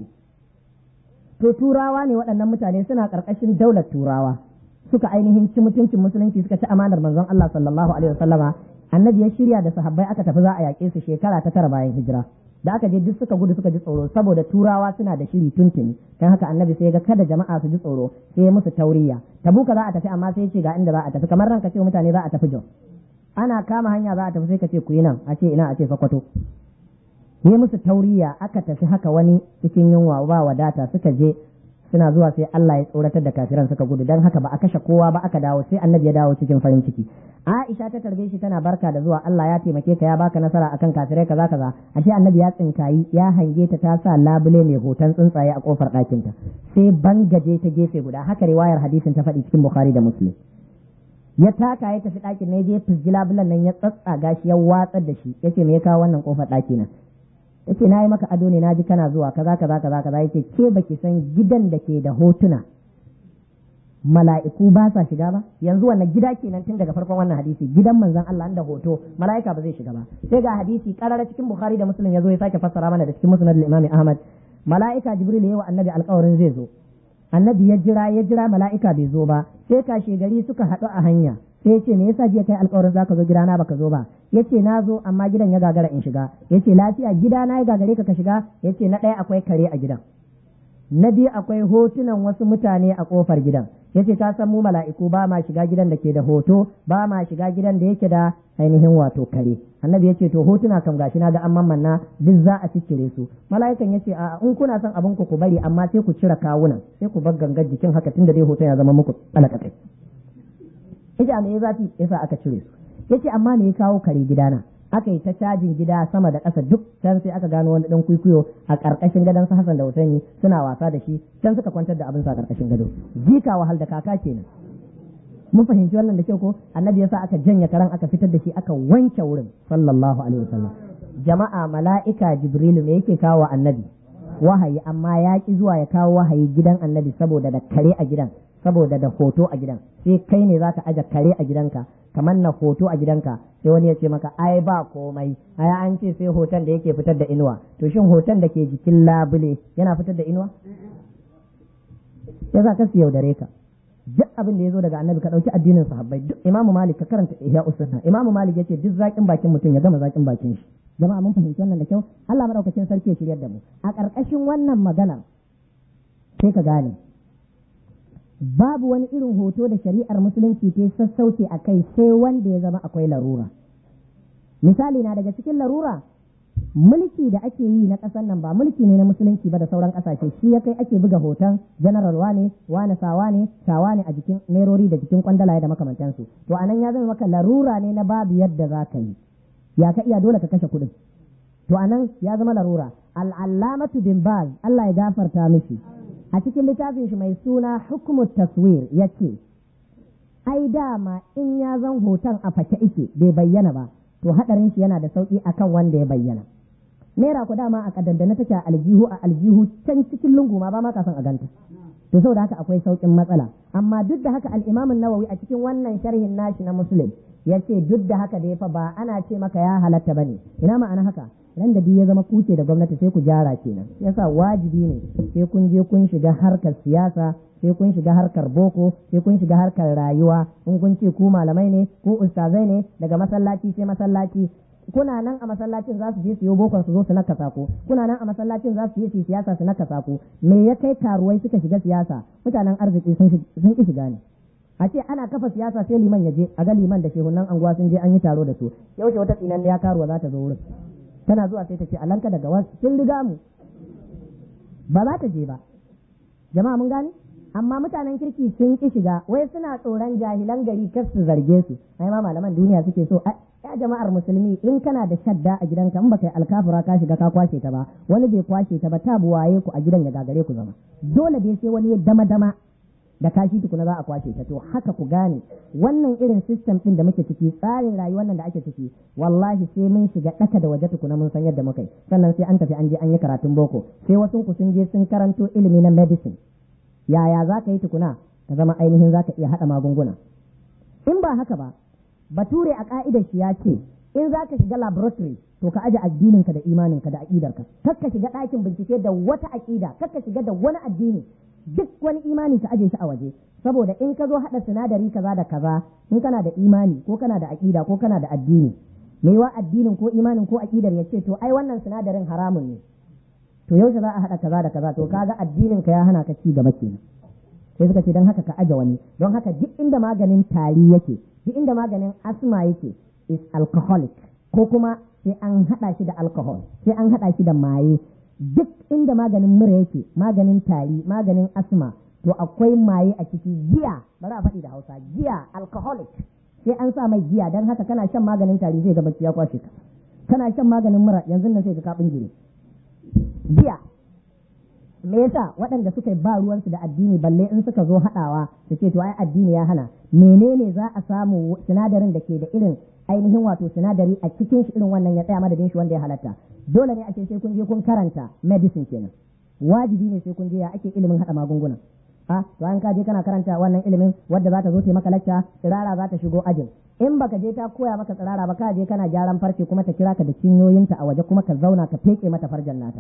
S1: to turawa ne waɗannan mutane suna ƙarƙashin daular turawa suka ainihin ci mutuncin musulunci suka ci amanar manzon Allah sallallahu alaihi wasallama annabi ya shirya da sahabbai aka tafi za a yaƙe su shekara ta tara bayan hijira da aka je duk suka gudu suka ji tsoro saboda turawa suna da shiri tuntuni dan haka annabi sai ga kada jama'a su ji tsoro sai ya musu tauriya tabuka za a tafi amma sai ya ce ga inda za a tafi kamar ranka ce mutane za a tafi jos ana kama hanya za a tafi sai ka ce ku yi nan a ce ina a ce sokoto yi musu tauriya aka tafi haka wani cikin yunwa ba wadata suka je suna zuwa sai Allah ya tsoratar da kafiran suka gudu dan haka ba a kashe kowa ba aka dawo sai annabi ya dawo cikin farin ciki Aisha ta tarbe shi tana barka da zuwa Allah ya taimake ka ya baka nasara akan kafirai kaza kaza ashe annabi ya tsinkayi ya hange ta ta sa labule mai hoton tsuntsaye a kofar ɗakin ta sai bangaje ta gefe guda haka riwayar hadisin ta faɗi cikin Bukhari da Muslim ya taka ya tafi ɗakin na je fizgi labulan nan ya tsatsaga shi ya watsar da shi yace me ya kawo wannan kofar ɗaki na yace na yi maka ado ne na ji kana zuwa kaza kaza kaza kaza yace ke baki san gidan da ke da hotuna mala'iku ba sa shiga ba yanzu wannan gida kenan tun daga farkon wannan hadisi gidan manzon Allah da hoto mala'ika ba zai shiga ba sai ga hadisi karara cikin Bukhari da Muslim yazo ya sake fassara mana da cikin Musnad al-Imam Ahmad mala'ika Jibril yayi wa annabi alƙawarin zai zo annabi ya jira ya jira mala'ika bai zo ba sai kashe gari suka haɗu a hanya sai ya ce me yasa jiya kai alƙawarin zaka zo gidana baka zo ba yace na zo amma gidan ya gagara in shiga yace lafiya gidana ya gagare ka ka shiga yace na ɗaya akwai kare a gidan na biyu akwai hotunan wasu mutane a kofar gidan yace ka san mu mala'iku ba ma shiga gidan da ke da hoto ba ma shiga gidan da yake da ainihin wato kare annabi yace to hotuna kam gashi na ga an mammanna duk za a ciccire su mala'ikan yace a in kuna son abin ku ku bari amma sai ku cire kawunan sai ku bar gangar jikin haka tunda dai hoton ya zama muku alakakai yace a me ya zafi yasa aka cire su yace amma me ya kawo kare gidana aka yi ta cajin gida sama da ƙasa duk can sai aka gano wani dan kwikwiyo a ƙarƙashin gadon su Hassan da Hussein suna wasa da shi can suka kwantar da abin sa ƙarƙashin gado jika wahal da kaka kenan mun fahimci wannan da kyau ko annabi yasa aka janya karan aka fitar da shi aka wanke wurin sallallahu alaihi wasallam jama'a mala'ika jibrilu me yake kawo annabi wahayi amma ya ki zuwa ya kawo wahayi gidan annabi saboda da kare a gidan saboda da hoto a gidan sai kai ne zaka aje kare a gidanka kamar na hoto a gidanka sai wani ya ce maka ai ba komai ai an ce sai hoton da yake fitar da inuwa to shin hoton da ke jikin labule yana fitar da inuwa ya za ka su yaudare ka duk abin da ya zo daga annabi ka ɗauki addinin sahabbai duk imamu malik ka karanta ihya usunna imamu malik yace duk zakin bakin mutum ya gama zakin bakin shi jama'a mun fahimci wannan da kyau Allah madaukakin sarki ya shiryar da mu a ƙarƙashin wannan maganar sai ka gane babu wani irin hoto da shari'ar musulunci ta sassauce a kai sai wanda ya zama akwai larura misali na daga cikin larura mulki da ake yi na ƙasar nan ba mulki ne na musulunci ba da sauran ƙasashe shi ya kai ake buga hoton general wane wane sawa ne sawa ne a jikin nerori da jikin kwandalaye da makamantansu to anan ya zama maka larura ne na babu yadda za ka yi ya ka iya dole ka kashe kuɗin to anan ya zama larura al'allamatu bin baz Allah ya gafarta mishi a cikin littafin shi mai suna hukumu taswir ya ce ai dama in ya zan hoton a fake ike bai bayyana ba to hadarin shi yana da sauki akan wanda ya bayyana naira ku dama a kadaddana take a aljihu a aljihu can cikin lungu ma ba ma kafin a ganta to saboda haka akwai saukin matsala amma duk da haka al-Imam nawawi a cikin wannan sharhin nashi na Muslim yace duk da haka da fa ba ana ce maka ya halatta bane ina ma'ana haka ran da ya zama kuce da gwamnati sai ku gyara kenan yasa wajibi ne sai kun je kun shiga harkar siyasa sai kun shiga harkar boko sai kun shiga harkar rayuwa in kun ce ku malamai ne ko ustazai ne daga masallaci sai masallaci kuna nan a masallacin za su je su yi bokon su zo su nakasa ku kuna nan a masallacin za su je su yi siyasa su nakasa ku me ya kai karuwai suka shiga siyasa mutanen arziki sun ki shiga ne a ce ana kafa siyasa sai liman ya je a ga liman da shehunan anguwa sun je an yi taro da su yaushe wata tsinan ya karuwa za ta zo wurin tana zuwa sai ta ce alanka daga wasu sun riga mu ba za ta je ba jama'a mun gane amma mutanen kirki sun ki shiga wai suna tsoron jahilan gari kar su zarge su ai ma malaman duniya suke so ya jama'ar musulmi in kana da shadda a gidanka in baka yi alkafura ka shiga ka kwashe ta ba wani bai kwashe ta ba ta buwaye ku a gidan ya gagare ku zama dole dai sai wani ya dama dama da kashi tukuna za a kwashe ta to haka ku gane wannan irin system din da muke ciki tsarin rayuwar nan da ake ciki wallahi sai mun shiga daka da waje tukuna mun san yadda muka yi sannan sai an tafi an je an yi karatun boko sai wasu ku sun je sun karanto ilimi na medicine yaya za ka yi tukuna ka zama ainihin za ka iya haɗa magunguna in ba haka ba bature a ka'idar shi ya ce in za ka shiga laboratory to ka aje addininka da imaninka da aƙidarka kar ka shiga ɗakin bincike da wata aƙida kar ka shiga da wani addini duk wani imani ka aje shi a waje saboda in ka zo haɗa sinadari kaza da kaza in kana da imani ko kana da aƙida ko kana da addini wa addinin ko imanin ko aƙidar ya ce to ai wannan sinadarin haramun ne to yaushe za a haɗa kaza da kaza to kaga addinin ka ya hana ka ci gaba kenan sai suka ce don haka ka aje wani don haka duk inda maganin tari yake duk inda maganin asma yake is alcoholic ko kuma sai an haɗa shi da alcohol sai an haɗa shi da maye duk inda maganin mura yake maganin tari maganin asma to akwai maye a ciki giya bari a faɗi da hausa giya alcoholic sai an sa mai giya don haka kana shan maganin tari zai ga bacci ya kwashe ka kana shan maganin mura yanzu nan sai ka kaɓin jiri giya me yasa waɗanda suka ba ruwansu da addini balle in suka zo haɗawa su ce to ai addini ya hana menene za a samu sinadarin da ke da irin ainihin wato sinadari a cikin shi irin wannan ya tsaya madadin shi wanda ya halatta dole ne ake sai kun je kun karanta medicine kenan wajibi ne sai kun je ya ake ilimin haɗa magunguna a to an ka je kana karanta wannan ilimin wadda za ta zo ta maka lacca tsirara za ta shigo ajin in baka je ta koya maka tsirara ba ka je kana gyaran farce kuma ta kira ka da cinyoyinta a waje kuma ka zauna ka feke mata farjan nata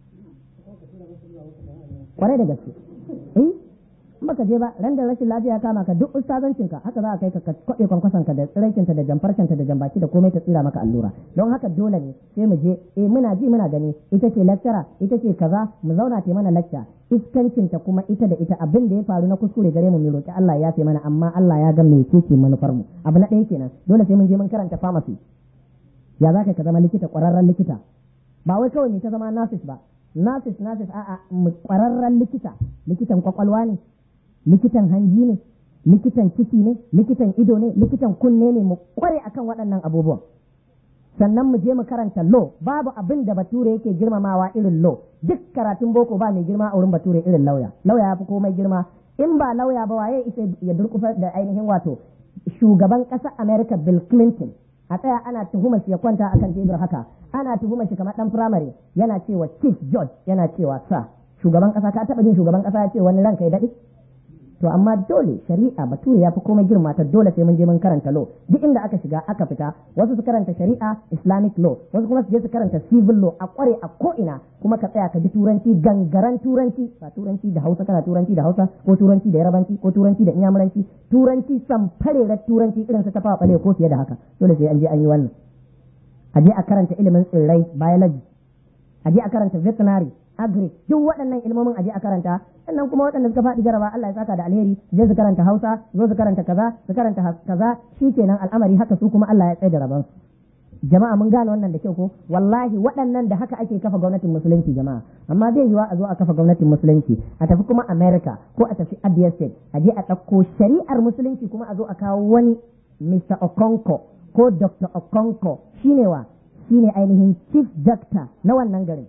S1: kwarai da gaske eh in baka je ba ran da rashin lafiya kama ka duk ustazancinka haka za a kai ka ka kwaɗe kwankwason ka da tsiraikinta da jamfarkinta da jambaki da komai ta tsira maka allura don haka dole ne sai mu je eh muna ji muna gani ita ce lecturer ita ce kaza mu zauna ta mana lecture iskancinta kuma ita da ita abin da ya faru na kuskure gare mu mu roki Allah ya fi mana amma Allah ya ga me ce manufar mu abu na ɗaya kenan dole sai mun je mun karanta pharmacy ya za ka zama likita ƙwararren likita ba wai kawai ne ta zama nurses ba nurses nurses a'a ƙwararren likita likitan kwakwalwa ne likitan hanji ne likitan ciki ne likitan ido ne likitan kunne ne mu kware akan waɗannan abubuwan sannan mu je mu karanta law babu abin da bature yake girmamawa irin law duk karatun boko ba mai girma a wurin bature irin lauya lauya ya fi komai girma in ba lauya ba waye isa ya durkufa da ainihin wato shugaban ƙasar america bill clinton a tsaya ana tuhumar shi ya kwanta akan tebur haka ana tuhumar shi kamar dan firamare yana cewa chief judge yana cewa sa shugaban ƙasa ka taɓa jin shugaban ƙasa ya ce wani ranka ya daɗe to amma dole shari'a bature ya fi komai girma ta dole sai mun je mun karanta law duk inda aka shiga aka fita wasu su karanta shari'a islamic law wasu kuma su je su karanta civil law a kware a ko ina kuma ka tsaya ka ji turanci gangaran turanci ba turanci da hausa kana turanci da hausa ko turanci da yarabanci ko turanci da inyamuranci turanci samfarerar turanci irin su tafawa bale ko fiye da haka dole sai an je an yi wannan a je a karanta ilimin tsirrai biology a je a karanta veterinary agri duk waɗannan ilmomin aje a karanta sannan kuma waɗanda suka faɗi jaraba Allah ya saka da alheri je su karanta Hausa zo su karanta kaza su karanta kaza shikenan al'amari haka su kuma Allah ya tsaye da raban jama'a mun gane wannan da kyau ko wallahi waɗannan da haka ake kafa gwamnatin musulunci jama'a amma zai yiwa a zo a kafa gwamnatin musulunci a tafi kuma America ko a tafi Abia State a je a ɗauko shari'ar musulunci kuma a zo a kawo wani Mr. Okonko ko Dr. Okonko shine wa shine ainihin chief doctor na wannan garin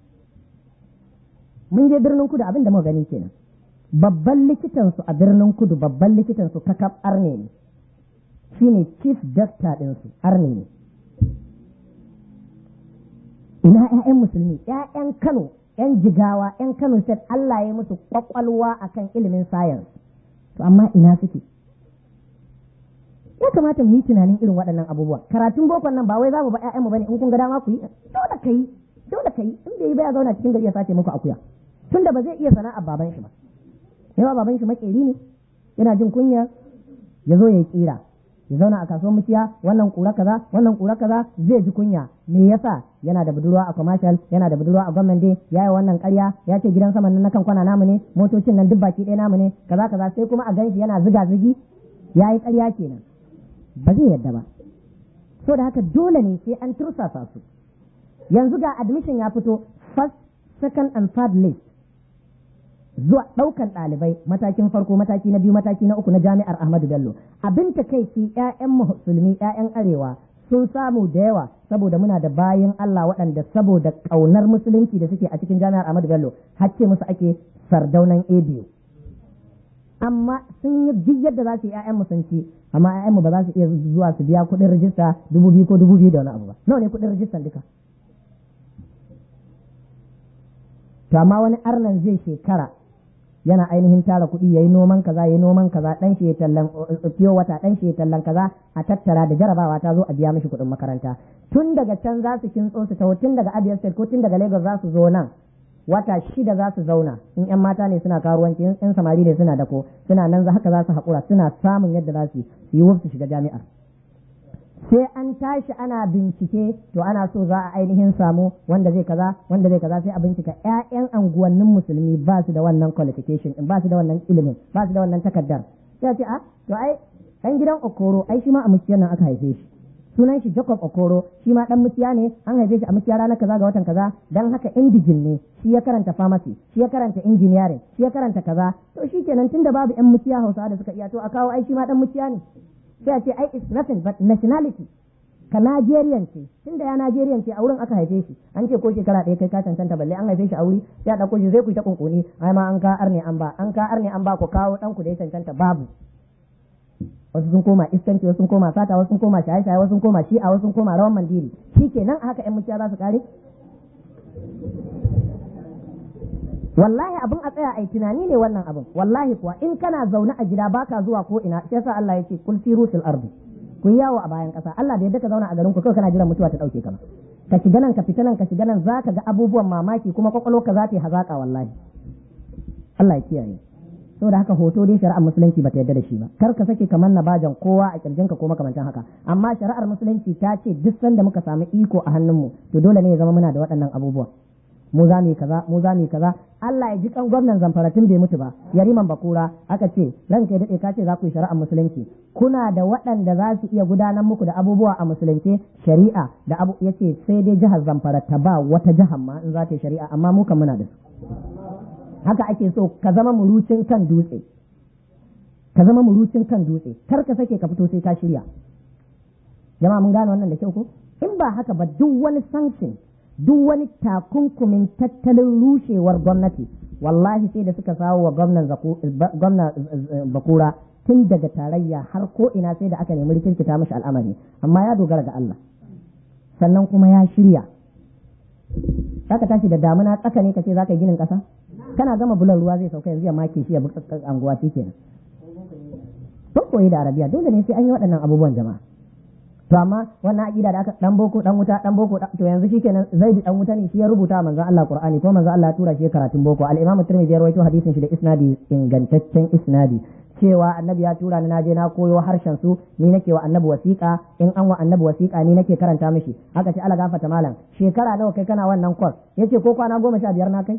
S1: mun je birnin kudu abin da muka gani kenan babban likitan su a birnin kudu babban likitan su kakab arne ne shine chief doctor din su arne ne ina ƴaƴan musulmi ƴaƴan Kano ƴan jigawa ƴan Kano state Allah ya musu kwakwalwa akan ilimin science to amma ina suke ya kamata mu yi tunanin irin waɗannan abubuwa karatun bokon nan ba wai za mu ba ƴaƴanmu bane in kun ga dama ku yi dole ka yi dole ka yi in bai yi ba ya zauna cikin gari ya sace muku akuya tunda ba zai iya sana'ar baban shi ba yawa baban shi makeri ne yana jin kunya ya zo ya yi kira ya zauna a kasuwar muciya wannan kura kaza wannan kura kaza zai ji kunya me yasa yana da budurwa a commercial yana da budurwa a gwamnan dai ya yi wannan karya ya ce gidan saman na kan kwana namu ne motocin nan duk baki ɗaya namu ne kaza kaza sai kuma a ganshi yana ziga zigi ya yi karya kenan ba zai yadda ba so da haka dole ne sai an tursasa su yanzu ga admission ya fito first second and third list zuwa ɗaukan ɗalibai matakin farko mataki na biyu mataki na uku na jami'ar Ahmadu Bello abin takaici ƴaƴan musulmi ƴaƴan arewa sun samu da yawa saboda muna da bayin Allah waɗanda saboda ƙaunar musulunci da suke a cikin jami'ar Ahmadu Bello hacce musu ake sardaunan ABU amma sun yi duk yadda za su yi ƴaƴan musunci amma ƴaƴanmu ba za su iya zuwa su biya kuɗin rijista dubu biyu ko dubu biyu da wani abu ba nawa ne kuɗin rijistan duka to amma wani arnan zai shekara yana ainihin tara kuɗi yayi noman kaza yayi noman kaza dan shi ya tallan fiyo wata dan shi ya tallan kaza a tattara da jarabawa ta zo a biya mishi kuɗin makaranta tun daga can za su kintso su taho tun daga Abia State ko tun daga Lagos za su zo nan wata shida za su zauna in yan mata ne suna karuwanci in yan samari ne suna dako suna nan haka za su haƙura suna samun yadda za su yi su shiga jami'ar sai an tashi ana bincike to ana so za a ainihin samu wanda zai kaza wanda zai kaza sai a bincika ƴaƴan anguwannin musulmi ba su da wannan qualification ba su da wannan ilimin ba su da wannan takardar sai a ce a to ai ɗan gidan okoro ai shi ma a muciyar nan aka haife shi sunan shi Jacob Okoro shi ma dan mutiya ne an haife shi a mutiya ranar kaza ga watan kaza dan haka indijin ne shi ya karanta pharmacy shi ya karanta engineering shi ya karanta kaza to shi kenan tunda babu yan mutiya Hausawa da suka iya to a kawo ai shi ma dan mutiya ne sai a ce ai it's nothing but nationality ka Nigerian ce tunda ya Nigerian ce a wurin aka haife shi an ce ko shekara ɗaya kai ka cancanta balle an haife shi a wuri sai a ɗauko shi zai ku ta kunkuni ai ma an ka arne an ba an ka arne an ba ku kawo ɗan ku da ya cancanta babu wasu sun koma iskanci wasu sun koma sata wasu sun koma shaye-shaye wasu sun koma shi'a wasu sun koma rawan mandiri shi kenan a haka yan muciya za su kare wallahi abin a tsaya ai tunani ne wannan abin wallahi kuwa in kana zaune a gida baka zuwa ko ina shi yasa Allah yake kul siru fil ardi ku yawo a bayan kasa Allah da yadda ka zauna a garin ku kawai kana jiran mutuwa ta dauke ka ka shiga nan ka fita nan ka shiga nan zaka ga abubuwan mamaki kuma kwakwalwarka za ta yi hazaka wallahi Allah ya kiyaye saboda haka hoto dai shari'ar musulunci bata yarda da shi ba kar ka sake kamar na bajan kowa a kirjinka ko makamantan haka amma shari'ar musulunci ta ce duk sanda muka samu iko a hannunmu to dole ne ya zama muna da waɗannan abubuwa mu za mu yi kaza mu za mu yi kaza Allah ya ji kan gwamnan zamfara tun bai mutu ba yariman bakura aka ce ranka ya dade ka ce za ku yi shari'ar musulunci kuna da waɗanda za su iya gudanar muku da abubuwa a musulunce shari'a da abu yace sai dai jihar zamfara ta ba wata jihar ma in za ta yi shari'a amma mu kan muna da su haka ake so ka zama murucin kan dutse ka zama murucin kan dutse kar ka sake ka fito sai ka shirya jama'a mun gane wannan da kyau ko in ba haka ba duk wani sanction duk wani takunkumin tattalin rushewar gwamnati wallahi sai da suka sawo wa gwamnan bakura tun daga tarayya har ko ina sai da aka nemi rikirkita mashi al'amari amma ya dogara ga Allah sannan kuma ya shirya zaka tashi da damuna tsaka ne kace zaka ginin kasa kana gama bulan ruwa zai sauka yanzu ya make shi ya bi anguwa shi kenan sun koyi da arabiya dole ne sai an yi waɗannan abubuwan jama'a to amma wannan aqida da aka dan boko dan wuta dan boko to yanzu shikenan zaidi dan wuta ne shi ya rubuta manzon Allah Qur'ani ko manzon Allah ya tura shi karatun boko al-Imam Tirmidhi ya rawaito hadisin shi da isnadi ingantaccen isnadi cewa annabi ya tura ni naje na koyo harshen su ni nake wa annabi wasiƙa in an wa annabi wasiƙa ni nake karanta mishi aka ce ala gafata malam shekara nawa kai kana wannan course yace ko kwana goma sha biyar na kai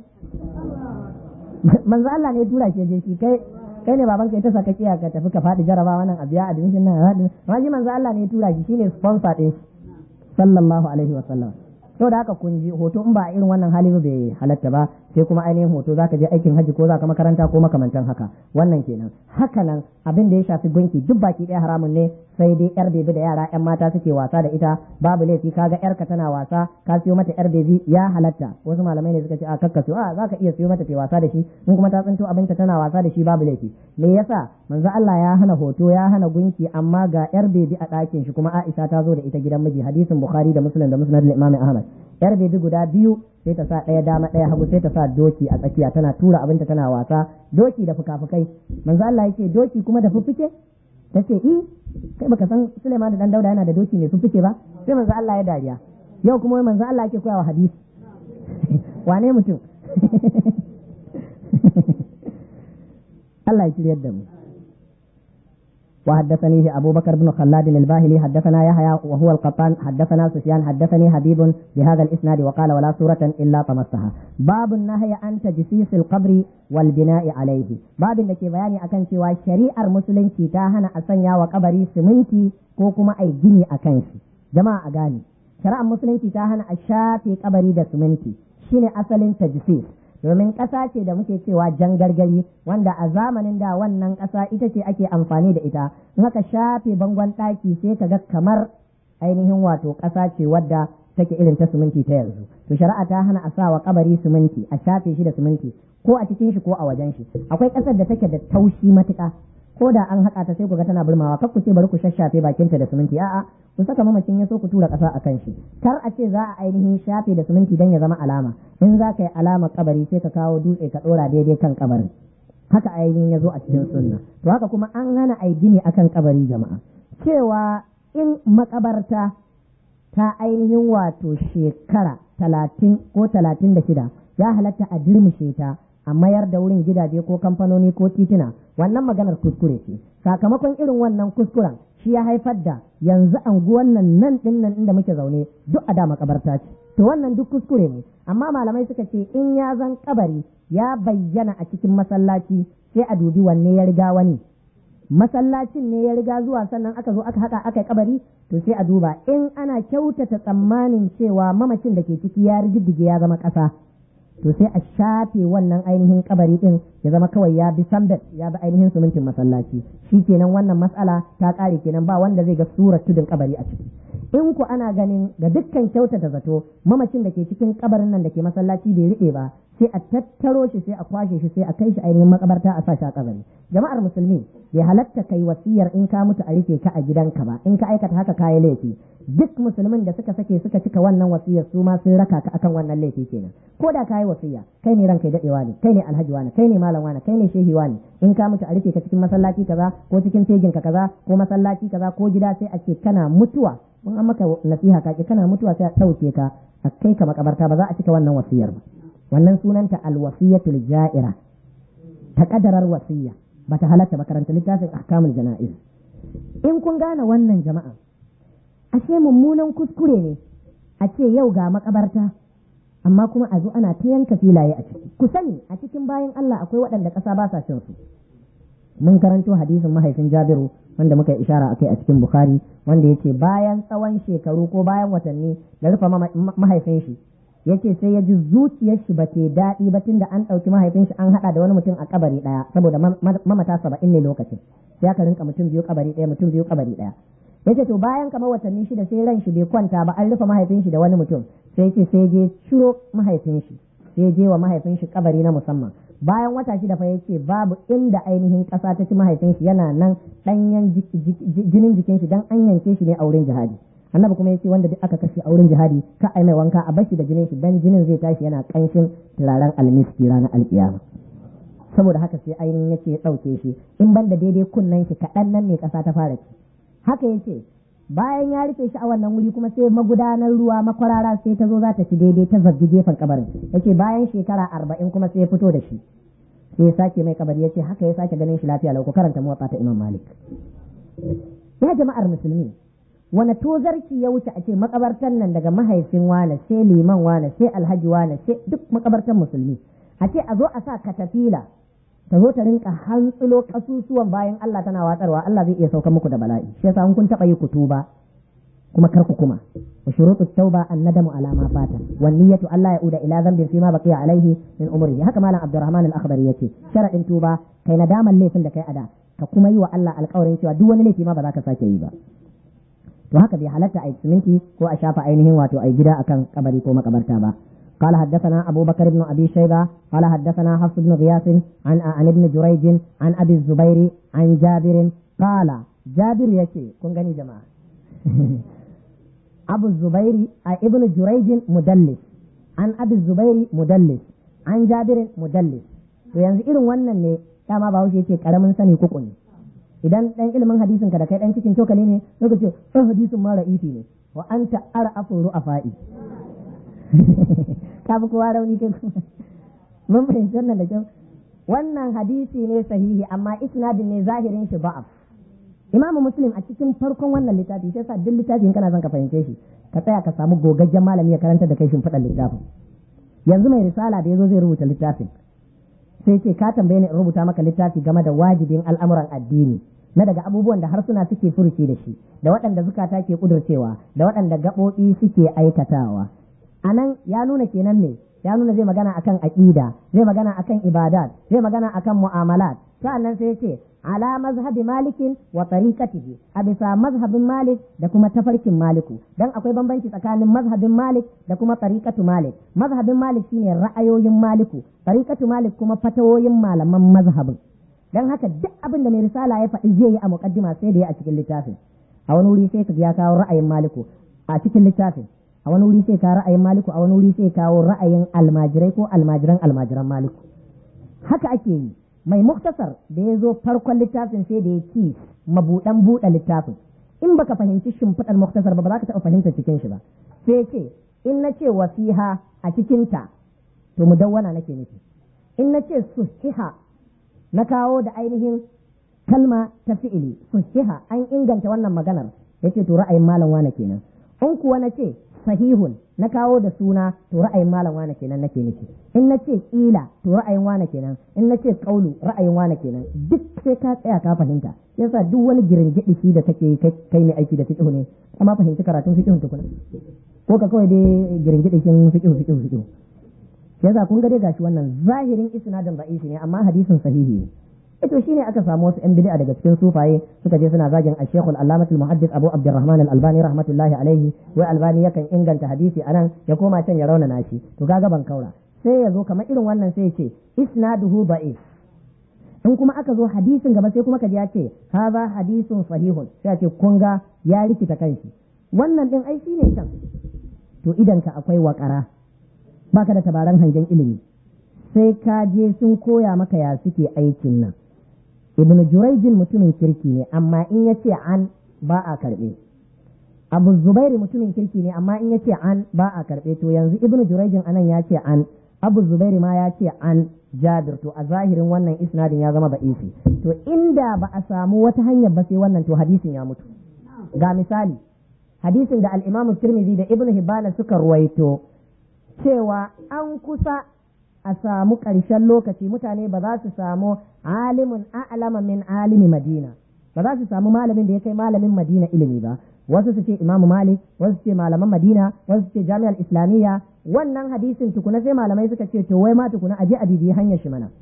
S1: manzo Allah ne ya tura shi je shi kai kai ne baban kai ta saka kiya ka tafi ka faɗi jaraba wannan a biya admission nan hadin ma shi manzo Allah ne ya tura shi shine sponsor din sallallahu alaihi wa sallam da haka kun ji hoto in ba a irin wannan hali ba bai halatta ba sai kuma ainihin hoto zaka je aikin haji ko zaka makaranta ko makamantan haka wannan kenan haka nan abin da ya shafi gunki duk baki ɗaya haramun ne sai dai yar bebi da yara yan mata suke wasa da ita babu laifi kaga yarka tana wasa ka siyo mata yar bebi ya halatta wasu malamai ne suka ce a kakka siyo a zaka iya siyo mata ta wasa da shi in kuma ta tsinto abinta tana wasa da shi babu laifi me yasa manzo Allah ya hana hoto ya hana gunki amma ga yar bebi a ɗakin shi kuma Aisha ta zo da ita gidan miji hadisin Bukhari da Muslim da Musnad Imam Ahmad yar bebi guda biyu sai ta sa ɗaya dama ɗaya hagu sai ta sa doki a tsakiya tana tura abinta tana wasa doki da fuka-fukai manzo Allah yake doki kuma da fuffuke ta ce i kai baka san Suleiman da dan Dauda yana da doki mai fuffuke ba sai manzo Allah ya dariya yau kuma manzo Allah yake koyawa hadisi wane mutum Allah ya shiryar da mu وحدثني أبو بكر بن خلاد الباهلي حدثنا يحيى وهو القطان حدثنا سفيان حدثني حبيب بهذا الإسناد وقال ولا سورة إلا طمسها باب النهي عن تجسيس القبر والبناء عليه باب الذي بياني أكن سوى شريعة المسلم تاهنا أسنيا وقبري سمنتي كوكما أي جني أكنش جماعة أغاني شريعة المسلم تاهنا أشافي قبري دا سمنتي شيني أصل تجسيس domin ƙasa ce da muke cewa jan gargari wanda a zamanin da wannan ƙasa ita ce ake amfani da ita in aka shafe bangon ɗaki sai ka ga kamar ainihin wato ƙasa ce wadda take irin ta siminti ta yanzu to shari'a ta hana a sa wa kabari siminti a shafe shi da siminti ko a cikin shi ko a wajen shi akwai ƙasar da take da taushi matuƙa ko da an haƙa ta sai ku ga tana burmawa kar ku ce bari ku shashafe bakinta da siminti a'a ku saka mamacin ya so ku tura ƙasa a kan shi kar a ce za a ainihin shafe da siminti don ya zama alama in za ka yi alama kabari sai ka kawo dutse ka ɗora daidai kan kabarin haka ainihin ya zo a cikin sunna to haka kuma an hana ai gini akan kabari jama'a cewa in makabarta ta ainihin wato shekara talatin ko talatin da shida ya halatta a dirmishe ta a mayar da wurin gidaje ko kamfanoni ko tituna wannan maganar kuskure ce sakamakon irin wannan kuskuren shi ya haifar da yanzu anguwan nan nan din nan inda muke zaune duk a da makabarta ce to wannan duk kuskure ne amma malamai suka ce in ya zan kabari ya bayyana a cikin masallaci sai a dubi wanne ya riga wani masallacin ne ya riga zuwa sannan aka zo aka haka aka yi kabari to sai a duba in ana kyautata tsammanin cewa mamacin da ke ciki ya riddige ya zama ƙasa to sai a shafe wannan ainihin kabari din ya zama kawai ya bi sambet ya bi ainihin sumintin masallaci shi kenan wannan matsala ta ƙare kenan ba wanda zai ga surar tudun kabari a ciki in ku ana ganin ga dukkan kyautata zato mamacin da ke cikin kabarin nan da ke masallaci bai riɓe ba sai a tattaro shi sai a kwashe shi sai a kai shi ainihin makabarta a sa shi a kabari jama'ar musulmi bai halatta kai wasiyar in ka mutu a rufe ka a gidanka ba in ka aikata haka kayi laifi duk musulmin da suka sake suka cika wannan wasiyar su ma sun raka ka akan wannan laifi kenan ko da kayi wasiya kai ne ranka dadewa ne kai ne alhaji wani kai ne malam wani kai ne shehi wani in ka mutu a rufe ka cikin masallaci kaza ko cikin tegin ka kaza ko masallaci kaza ko gida sai a ce kana mutuwa mun an maka nasiha ka kana mutuwa sai a dauke ka a kai ka makabarta ba za a cika wannan wasiyar ba wannan sunanta alwasiyatul ja'ira ta kadarar wasiya ba ta halatta ba karanta littafin ahkamul jana'iz in kun gane wannan jama'a ashe mummunan kuskure ne a ce yau ga makabarta amma kuma a zo ana ta yanka filaye a ciki ku sani a cikin bayan Allah akwai waɗanda ƙasa ba sa cin su mun karanto hadisin mahaifin Jabiru wanda muka yi ishara akai a cikin Bukhari wanda yake bayan tsawon shekaru ko bayan watanni da rufe mahaifin shi yace sai ya ji zuciyar shi ba ke daɗi ba tunda an ɗauki mahaifin shi an haɗa da wani mutum a kabari ɗaya saboda mamata saba'in ne lokacin sai aka rinka mutum biyu kabari ɗaya mutum biyu kabari ɗaya yace to bayan kamar watanni shida sai ran shi bai kwanta ba an rufe mahaifin shi da wani mutum sai ce sai je ciro mahaifin shi sai je wa mahaifin shi kabari na musamman bayan wata shida fa yace babu inda ainihin ƙasa ta ci mahaifin shi yana nan ɗanyen jinin jikin shi dan an yanke shi ne a wurin jihadi annabi kuma yace wanda duk aka kashe a wurin jihadi ka ai mai wanka a bashi da jinin shi dan jinin zai tashi yana kanshin turaren almiski ranar alkiyama saboda haka sai ainihin yace ya dauke shi in ban da daidai kunnen shi kaɗan nan ne ƙasa ta fara ci haka yace bayan ya rufe shi a wannan wuri kuma sai magudanar ruwa makwarara sai ta zo za ta ci daidai ta zabbi gefen kabarin yace bayan shekara arba'in kuma sai ya fito da shi sai ya sake mai kabari yace haka ya sake ganin shi lafiya lau ku karanta muwatta ta imam malik ya jama'ar musulmi wani tozarci ya wuce a ce makabartan nan daga mahaifin wane sai liman wane sai alhaji wane sai duk makabartan musulmi a ce a zo a sa katafila ta zo ta rinka hantsulo kasusuwan bayan Allah tana watsarwa Allah zai iya sauka muku da bala'i shi yasa kun taba yi kutuba kuma kar ku kuma wa shurutu tauba an nadamu ala ma fata wan niyyatu Allah ya uda ila dhanbin fi ma baqiya alaihi min umri haka malam Abdurrahman al-Akhdari yace sharadin tuba kai nadaman laifin da kai ada ka kuma yi wa Allah alƙawarin cewa duk wani laifi ma ba za ka sake yi ba to haka bai halatta a siminti ko a shafa ainihin wato a gida akan kabari ko makabarta ba قال حدثنا أبو بكر بن أبي شيبة قال حدثنا حفص بن غياث عن عن ابن جريج عن أبي الزبير عن جابر قال جابر يكي كن غني جماعة أبو الزبير ابن جريج مدلس عن أبي الزبير مدلس عن جابر مدلس وينزل إلى wannan ne dama ba wuce ce karamin sani kuku ne idan dan ilimin hadisin ka da kai dan cikin cokali ne sai ka ce oh hadisin ma ra'ifi ne wa anta ar'afu ru'afa'i ka fi kowa rauni kai kuma mun fahimci wannan da kyau wannan hadisi ne sahihi amma isnadin ne zahirin shi ba'af imamu muslim a cikin farkon wannan littafi sai sa duk littafin kana son ka fahimce shi ka tsaya ka samu gogaggen malami ya karanta da kai shimfiɗar littafin yanzu mai risala da yazo zai rubuta littafin sai ce ka tambaye ni in rubuta maka littafi game da wajibin al'amuran addini na daga abubuwan da harsuna suke furuci da shi da waɗanda zukata ke kudurcewa da waɗanda gaɓoɓi suke aikatawa a nan ya nuna kenan ne ya nuna zai magana akan aqida zai magana akan ibadat zai magana akan mu'amalat sa'annan sai ya ce ala mazhabi malikin wa tariqatihi a bisa mazhabin malik da kuma tafarkin maliku dan akwai bambanci tsakanin mazhabin malik da kuma tariqatu malik mazhabin malik shine ra'ayoyin maliku tariqatu malik kuma fatawoyin malaman mazhabin dan haka duk abin da mai risala ya faɗi zai yi a muqaddima sai da ya a cikin littafin a wani wuri sai ka ya kawo ra'ayin maliku a cikin littafin a wani wuri sai ka ra'ayin maliku a wani wuri sai kawo ra'ayin almajirai ko almajiran almajiran maliku haka ake yi mai muktasar da ya zo farkon littafin sai da ya ki mabuɗan buɗe littafin in baka fahimci shimfiɗar muktasar ba ba za ka taɓa fahimta cikin shi ba sai ce in na ce wasiha a cikinta to mudawwana nake nufi in na ce suhiha na kawo da ainihin kalma ta fi'ili suhiha an inganta wannan maganar yace to ra'ayin malam wane kenan in kuwa na ce sahihun na kawo da suna to ra'ayin malam wane kenan nake nufi in na ce kila to ra'ayin wane kenan in na ce kaulu ra'ayin wane kenan duk sai ka tsaya ka fahimta yasa duk wani giringidi shi da kake kai ne aiki da fiqh ne amma fahimci karatun fiqh tukuna ko ka kawai dai giringidi shin fiqh fiqh fiqh yasa kun ga dai gashi wannan zahirin isnadin da'ifi ne amma hadisin sahihi ne ito shine aka samu wasu yan bid'a daga cikin sufaye suka je suna zagin al-Sheikh al-Allamah al-Muhaddith Abu Abdurrahman al-Albani rahmatullahi alaihi wai Albani yakan inganta hadisi anan ya koma can ya rauna nashi to kaga ban kaura sai ya zo kamar irin wannan sai ya ce isnaduhu da'if in kuma aka zo hadisin gaba sai kuma kaji ya ce hadha hadisun sahihun sai ya ce kun ga ya rikita kanshi wannan din ai shine can to idan ka akwai wakara baka da tabaran hangen ilimi sai ka je sun koya maka ya suke aikin nan ibn jurayjin mutumin kirki ne amma in ya ce an ba a karɓe abu zubairi mutumin kirki ne amma in ya ce an ba a karɓe to yanzu ibn jurayjin anan ya ce an abu zubairi ma ya ce an jabir to a zahirin wannan isnadin ya zama ba'isi to inda ba a samu wata hanyar ba sai wannan to hadisin ya mutu ga misali hadisin da al-imamu tirmidhi da ibn hibana suka ruwaito cewa an kusa a samu ƙarshen lokaci mutane ba za su samu alimin a'lama min alimi madina ba za su samu malamin da ya kai malamin madina ilimi ba wasu su ce imamu malik wasu su ce malaman madina wasu su ce jami'ar islamiyya wannan hadisin tukuna sai malamai suka ce to wai ma tukuna aje a bibiyi hanyar shi mana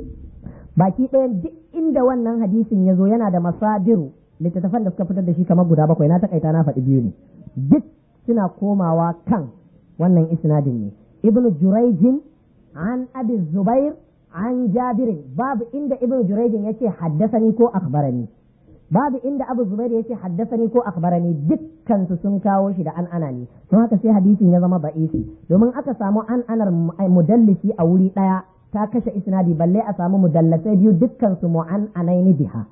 S1: baki ɗaya duk inda wannan hadisin ya zo yana da masadiru littattafan da suka fitar da shi kamar guda bakwai na takaita na faɗi biyu ne duk suna komawa kan wannan isnadin ne ibnu juraijin عن أبي الزبير عن جابر باب إند ابن جريج يتي حدثني كو أخبرني باب إند أبو الزبير يتي حدثني كو أخبرني دكان سنكا وشد عن أناني ثم هكا سي حديثي نظام ضعيفي domin aka samu an anar mudallisi a wuri ɗaya ta kashe isnadi balle a samu mudallasai biyu dukkan su mu'an anaini biha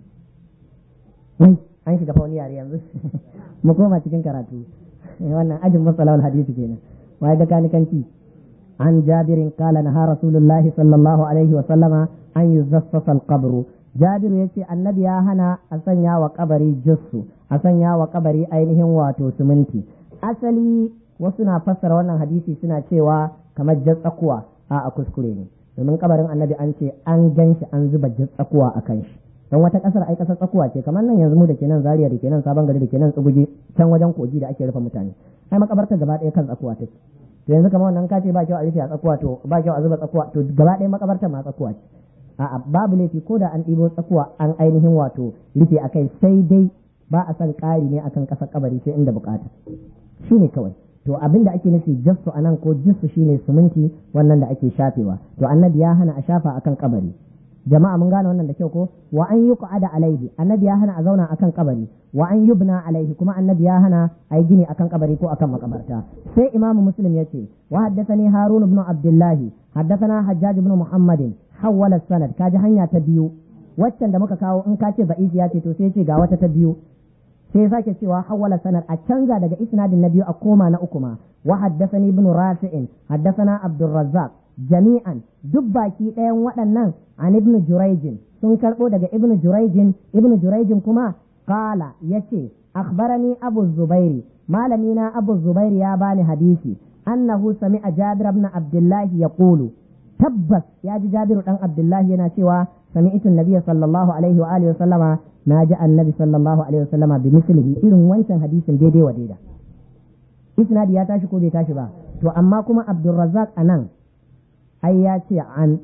S1: wai an shiga fauni yare yanzu mu koma cikin karatu wannan ajin masalawal hadisi kenan wai da kanikanci عن جابر قال نهى رسول الله صلى الله عليه وسلم أن يزفف القبر جابر يتي النبي يا هنا أسنيا وقبري جسو أسنيا وقبري أينهم واتو سمنتي أسلي وسنا فسر wannan hadisi suna cewa kamar jatsakuwa a a kuskure ne domin kabarin annabi an ce an gan shi an zuba jatsakuwa a kan shi don wata kasar ai kasar tsakuwa ce kamar nan yanzu mu da ke nan zaria da ke nan sabon gari da ke nan tsuguji can wajen kogi da ake rufe mutane ai makabartar gaba ɗaya kan tsakuwa take to yanzu kamar wannan kace ba kyau a rufe a tsakuwa to ba kyau a zuba tsakuwa to gaba ɗaya makabartar ma tsakuwa ce a'a babu laifi ko da an ɗibo tsakuwa an ainihin wato rufe a kai sai dai ba a son ƙari ne akan ƙasar kabari sai inda bukata shi ne kawai to abin da ake nufi jassu a nan ko jissu shine suminti wannan da ake shafewa to annabi ya hana a shafa akan kabari jama'a mun gane wannan da kyau ko wa an yi qu'ada alaihi annabi ya hana a zauna akan kabari wa an yubna alaihi kuma annabi ya hana a yi gini akan kabari ko akan makabarta sai imamu muslim yace wa haddathani harun ibn abdullah haddathana hajjaj ibn muhammadin hawwala sanad kaji hanya ta biyu waccan da muka kawo in ka ce ba'isi ya ce to sai ce ga wata ta biyu sai sake cewa hawwala sanad a canza daga isnadin na biyu a koma na uku ma wa haddathani ibn rafi'in haddathana abdurrazzaq jami'an duk baki ɗayan waɗannan an ibn jurayjin sun karɓo daga ibn jurayjin ibn jurayjin kuma qala yace akhbarani abu zubairi malami na abu zubairi ya bani hadisi annahu sami'a jabir ibn abdullah yaqulu tabbas ya ji jabiru dan abdullahi yana cewa sami'tu nabiyya sallallahu alaihi wa alihi wa sallama na ji annabi sallallahu alaihi wa sallama bi mislihi irin wancan hadisin daidai wa daida isnadi ya tashi ko bai tashi ba to amma kuma abdurrazzaq anan ai ya ce an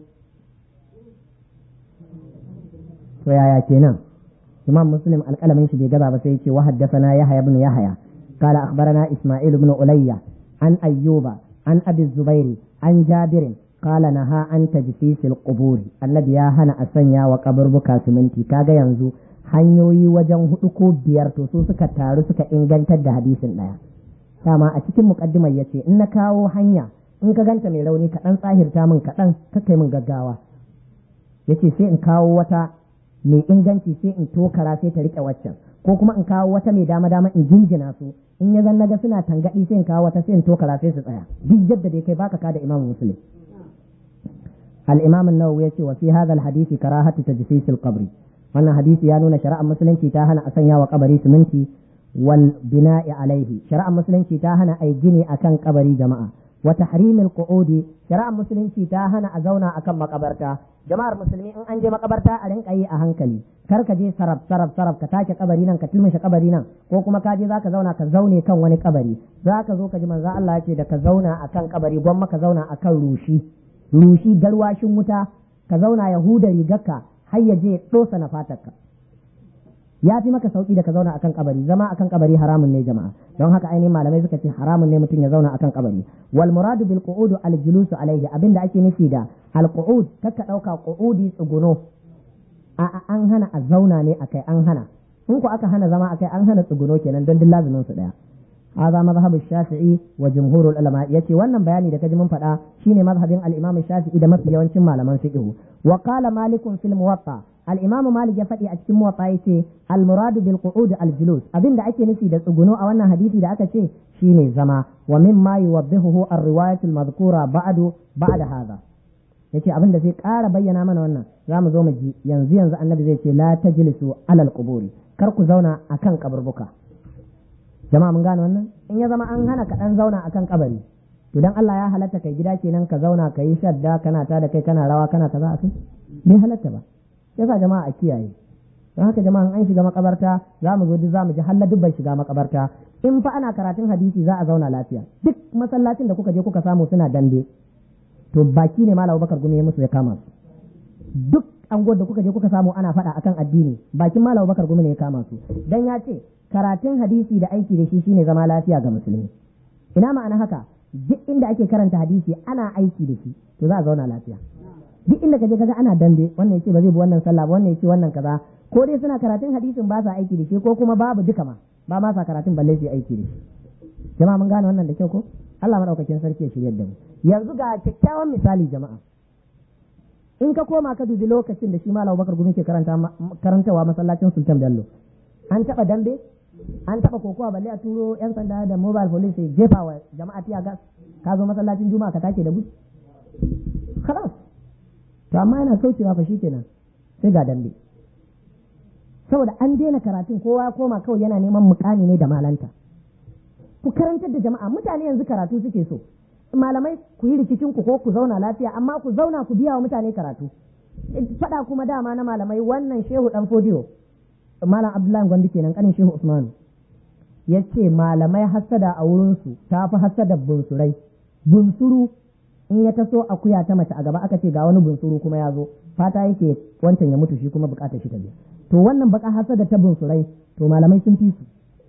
S1: to yaya kenan imam muslim alƙalamin shi bai gaba ba sai yace wa haddathana yahya ibn yahya قال أخبرنا إسماعيل بن عليا عن أيوب عن أبي الزبير عن جابر قال نهى عن تجسيس القبور الذي يا هنا أسنيا وقبر بكا سمنتي كاغا ينزو hanyoyi wajen hudu ko biyar to su suka taru suka ingantar da hadisin ɗaya dama a cikin muƙaddimar ya ce in na kawo hanya in ka ganta mai rauni kaɗan tsahirta min kaɗan kakai min gaggawa ya ce sai in kawo wata mai inganci sai in tokara sai ta riƙe waccan ko kuma in kawo wata mai dama dama in jinjina su in ya zan naga suna tangaɗi sai in kawo wata sai in tokara sai su tsaya duk yadda dai kai baka ka da imamu muslim al-imam an-nawawi yace wa fi hadha al-hadisi karahatu tajsis al-qabr wannan hadisi ya nuna shari'ar musulunci ta hana a sanya wa kabari siminti wal bina'i alaihi shari'ar musulunci ta hana ai gini akan kabari jama'a wa tahrimil qu'udi shari'ar musulunci ta hana a zauna akan makabarta jama'ar musulmi in an je makabarta a rinka yi a hankali kar ka je saraf saraf saraf ka take kabari nan ka tilmishe kabari nan ko kuma ka je zaka zauna ka zaune kan wani kabari zaka zo ka ji manzo Allah ya ce da ka zauna akan kabari gwamma ka zauna akan rushi rushi garwashin wuta ka zauna yahuda rigarka har ya je dosa na fatarka ya fi maka sauki da ka zauna akan kabari zama akan kabari haramun ne jama'a don haka ainihin malamai suka ce haramun ne mutum ya zauna akan kabari wal muradu bil qu'ud al julusu alayhi abinda ake nufi da al qu'ud kakka dauka qu'udi tsuguno a an hana a zauna ne akai an hana in ku aka hana zama akai an hana tsuguno kenan don duk lazumin su daya هذا مذهب الشافعي وجمهور العلماء يتي wannan bayani da kaji mun faɗa shine mazhabin al-Imam Shafi'i da mafi yawancin malaman fiqh wa qala Malik fil Muwatta al-Imam Malik ya faɗi a cikin Muwatta yace al-murad bil qu'ud al-julus abinda ake nufi da tsuguno a wannan hadisi da aka ce shine zama wa mimma yuwaddihuhu ar-riwayat al-madhkura ba'du ba'da hadha yace abin da zai ƙara bayyana mana wannan za mu zo mu ji yanzu yanzu annabi zai ce la tajlisu alal quburi kar ku zauna akan kaburbuka jama'a mun gane wannan in ya zama an hana ka dan zauna akan kabari to dan Allah ya halatta kai gida kenan ka zauna ka yi shadda kana ta da kai kana rawa kana kaza a kai bai halatta ba yasa jama'a a kiyaye don haka jama'a an shiga makabarta za mu zo duk za mu ji halla dubban shiga makabarta in fa ana karatun hadisi za a zauna lafiya duk masallacin da kuka je kuka samu suna dambe to baki ne malam Bakar gumi ya musu ya kama su duk anguwar da kuka je kuka samu ana faɗa akan addini bakin malam Bakar gumi ne ya kama su dan ya ce karatun hadisi da aiki da shi shine zama lafiya ga musulmi ina ma'ana haka duk inda ake karanta hadisi ana aiki da shi to za a zauna lafiya duk inda kaje kaga ana dambe wannan yace ba zai bi wannan sallah ba wannan yace wannan kaza ko dai suna karatun hadisin ba sa aiki da shi ko kuma babu duka ma ba ma sa karatun balle su aiki da shi jama'a mun gane wannan da kyau ko Allah madaukakin sarki ya shiryar da mu yanzu ga kyakkyawan misali jama'a in ka koma ka dubi lokacin da shi malam Bakar Gumi ke karanta karantawa masallacin Sultan Bello an taba dambe an taba kokowa balle a turo yan sanda da mobile police sai jefa wa jama'a tiya gas ka zo masallacin juma'a ka take da gudu khalas to amma yana kaucewa fa shikenan sai ga dambe saboda an daina karatun kowa ya koma kawai yana neman mukami ne da malanta ku karantar da jama'a mutane yanzu karatu suke so malamai ku yi rikicin ku ko ku zauna lafiya amma ku zauna ku biya wa mutane karatu faɗa kuma dama na malamai wannan shehu dan fodiyo malam abdullahi gwandi kenan kanin shehu usmanu ya ce malamai hassada a wurinsu ta fi hassada bunsurai bunsuru in ya taso akuya ta mace a gaba aka ce ga wani bunsuru kuma ya zo fata yake wancan ya mutu shi kuma bukatar shi ta biya to wannan baka hassada ta bunsurai to malamai sun fi su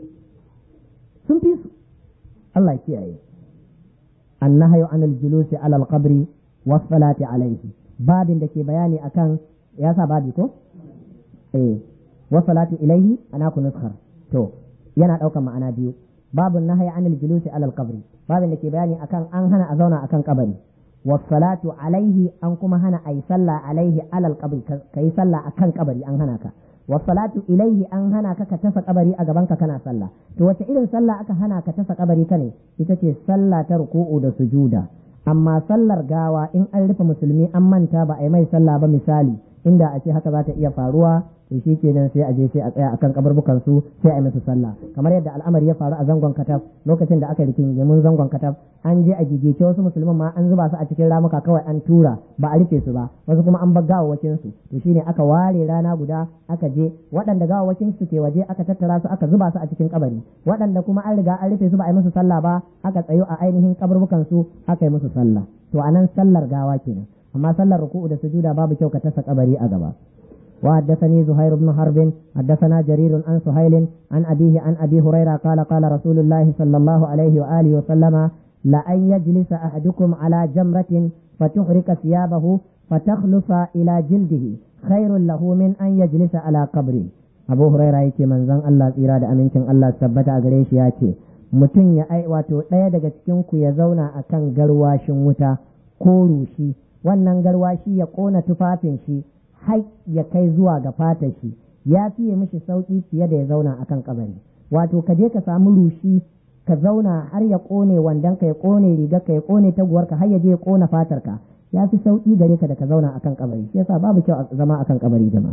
S1: sun fi su Allah ya kiyaye annahyu anil julusi ala al-qabri was salati alayhi babin da ke bayani akan ya sa babi ko eh wa salatu ilaihi ana ku nuskar to yana ɗaukar ma'ana biyu babun nahyi anil julusi alal qabri babin da ke bayani akan an hana a zauna akan kabari wa salatu alaihi an kuma hana ayi sallah alaihi alal qabri kai sallah akan kabari an hana ka wa salatu ilaihi an hana ka ka tasa kabari a gaban ka kana sallah to wace irin sallah aka hana ka tasa kabari ka ne ita ce sallah ta ruku'u da sujuda amma sallar gawa in an rufe musulmi an manta ba a yi mai sallah ba misali inda a ce haka za ta iya faruwa to shi kenan sai a je sai a tsaya akan kaburbukan su sai a yi musu sallah kamar yadda al'amari ya faru a zangon katab lokacin da aka rikin mun zangon katab an je a gigice wasu musulman ma an zuba su a cikin ramuka kawai an tura ba a rufe su ba wasu kuma an bar gawawwakin su to shine aka ware rana guda aka je waɗanda gawawwakin su ke waje aka tattara su aka zuba su a cikin kabari waɗanda kuma an riga an rufe su ba a yi musu sallah ba aka tsayo a ainihin kaburbukan su aka yi musu sallah to anan sallar gawa kenan amma sallar ruku'u da sujuda babu kyau ka tasa kabari a gaba وحدثني زهير بن حرب حدثنا جرير عن سهيل عن أبيه عن أبي هريرة قال قال رسول الله صلى الله عليه وآله وسلم لأن يجلس أحدكم على جمرة فتحرك ثيابه فتخلص إلى جلده خير له من أن يجلس على قبر أبو هريرة يكي من زن الله إرادة أمينكم الله ثبت أغريش ياتي mutum ya ai wato ɗaya daga cikinku ya zauna a kan garwashin wuta ko rushi wannan garwashi ya ƙona tufafin shi har ya kai zuwa ga fatar shi ya fiye mishi sauƙi fiye da ya zauna a kan kabari wato ka je ka samu rushi ka zauna har ya ƙone wandon ka ya ƙone rigar ka ya ƙone taguwarka har ya je ya ƙona fatar ka ya fi sauƙi gare ka da ka zauna akan kabari shi yasa babu kyau zama akan kabari jama'a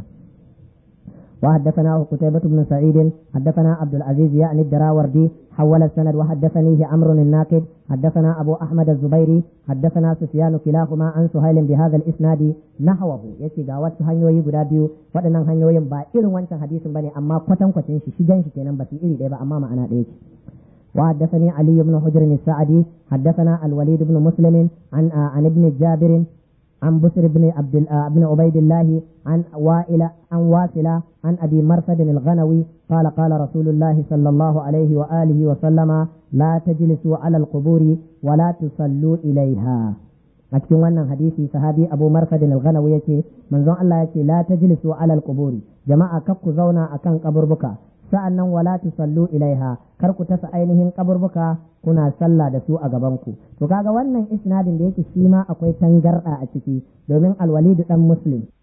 S1: وحدثنا قتيبة بن سعيد حدثنا عبد العزيز يعني الدراوردي حول السند وحدثنيه عمرو الناقد حدثنا أبو أحمد الزبيري حدثنا سفيان كلاهما عن سهيل بهذا الإسناد نحوه يتي غاوات هنيوي غدا بيو waɗannan hanyoyin ba irin wancan hadisin bane amma kwatan kwacin shi shigan shi kenan ba su iri ɗaya ba amma ma'ana ɗaya ce وحدثني علي بن حجر السعدي حدثنا الوليد بن مسلم عن عن ابن جابر عن بسر بن عبد بن عبيد الله عن وائل عن واصلة عن أبي مرثد الغنوي قال قال رسول الله صلى الله عليه وآله وسلم لا تجلسوا على القبور ولا تصلوا إليها a cikin wannan hadisi sahabi abu marfadin al-ghanawi yace manzon Allah yace la tajlisu ala al-quburi jama'a kar ku zauna akan kaburbuka sa'annan wala tusallu ilaiha kar ku tasa ainihin kaburbuka kuna sallah da su a gaban ku to kaga wannan isnadin da yake shi ma akwai tangarda a ciki domin al-walid dan muslim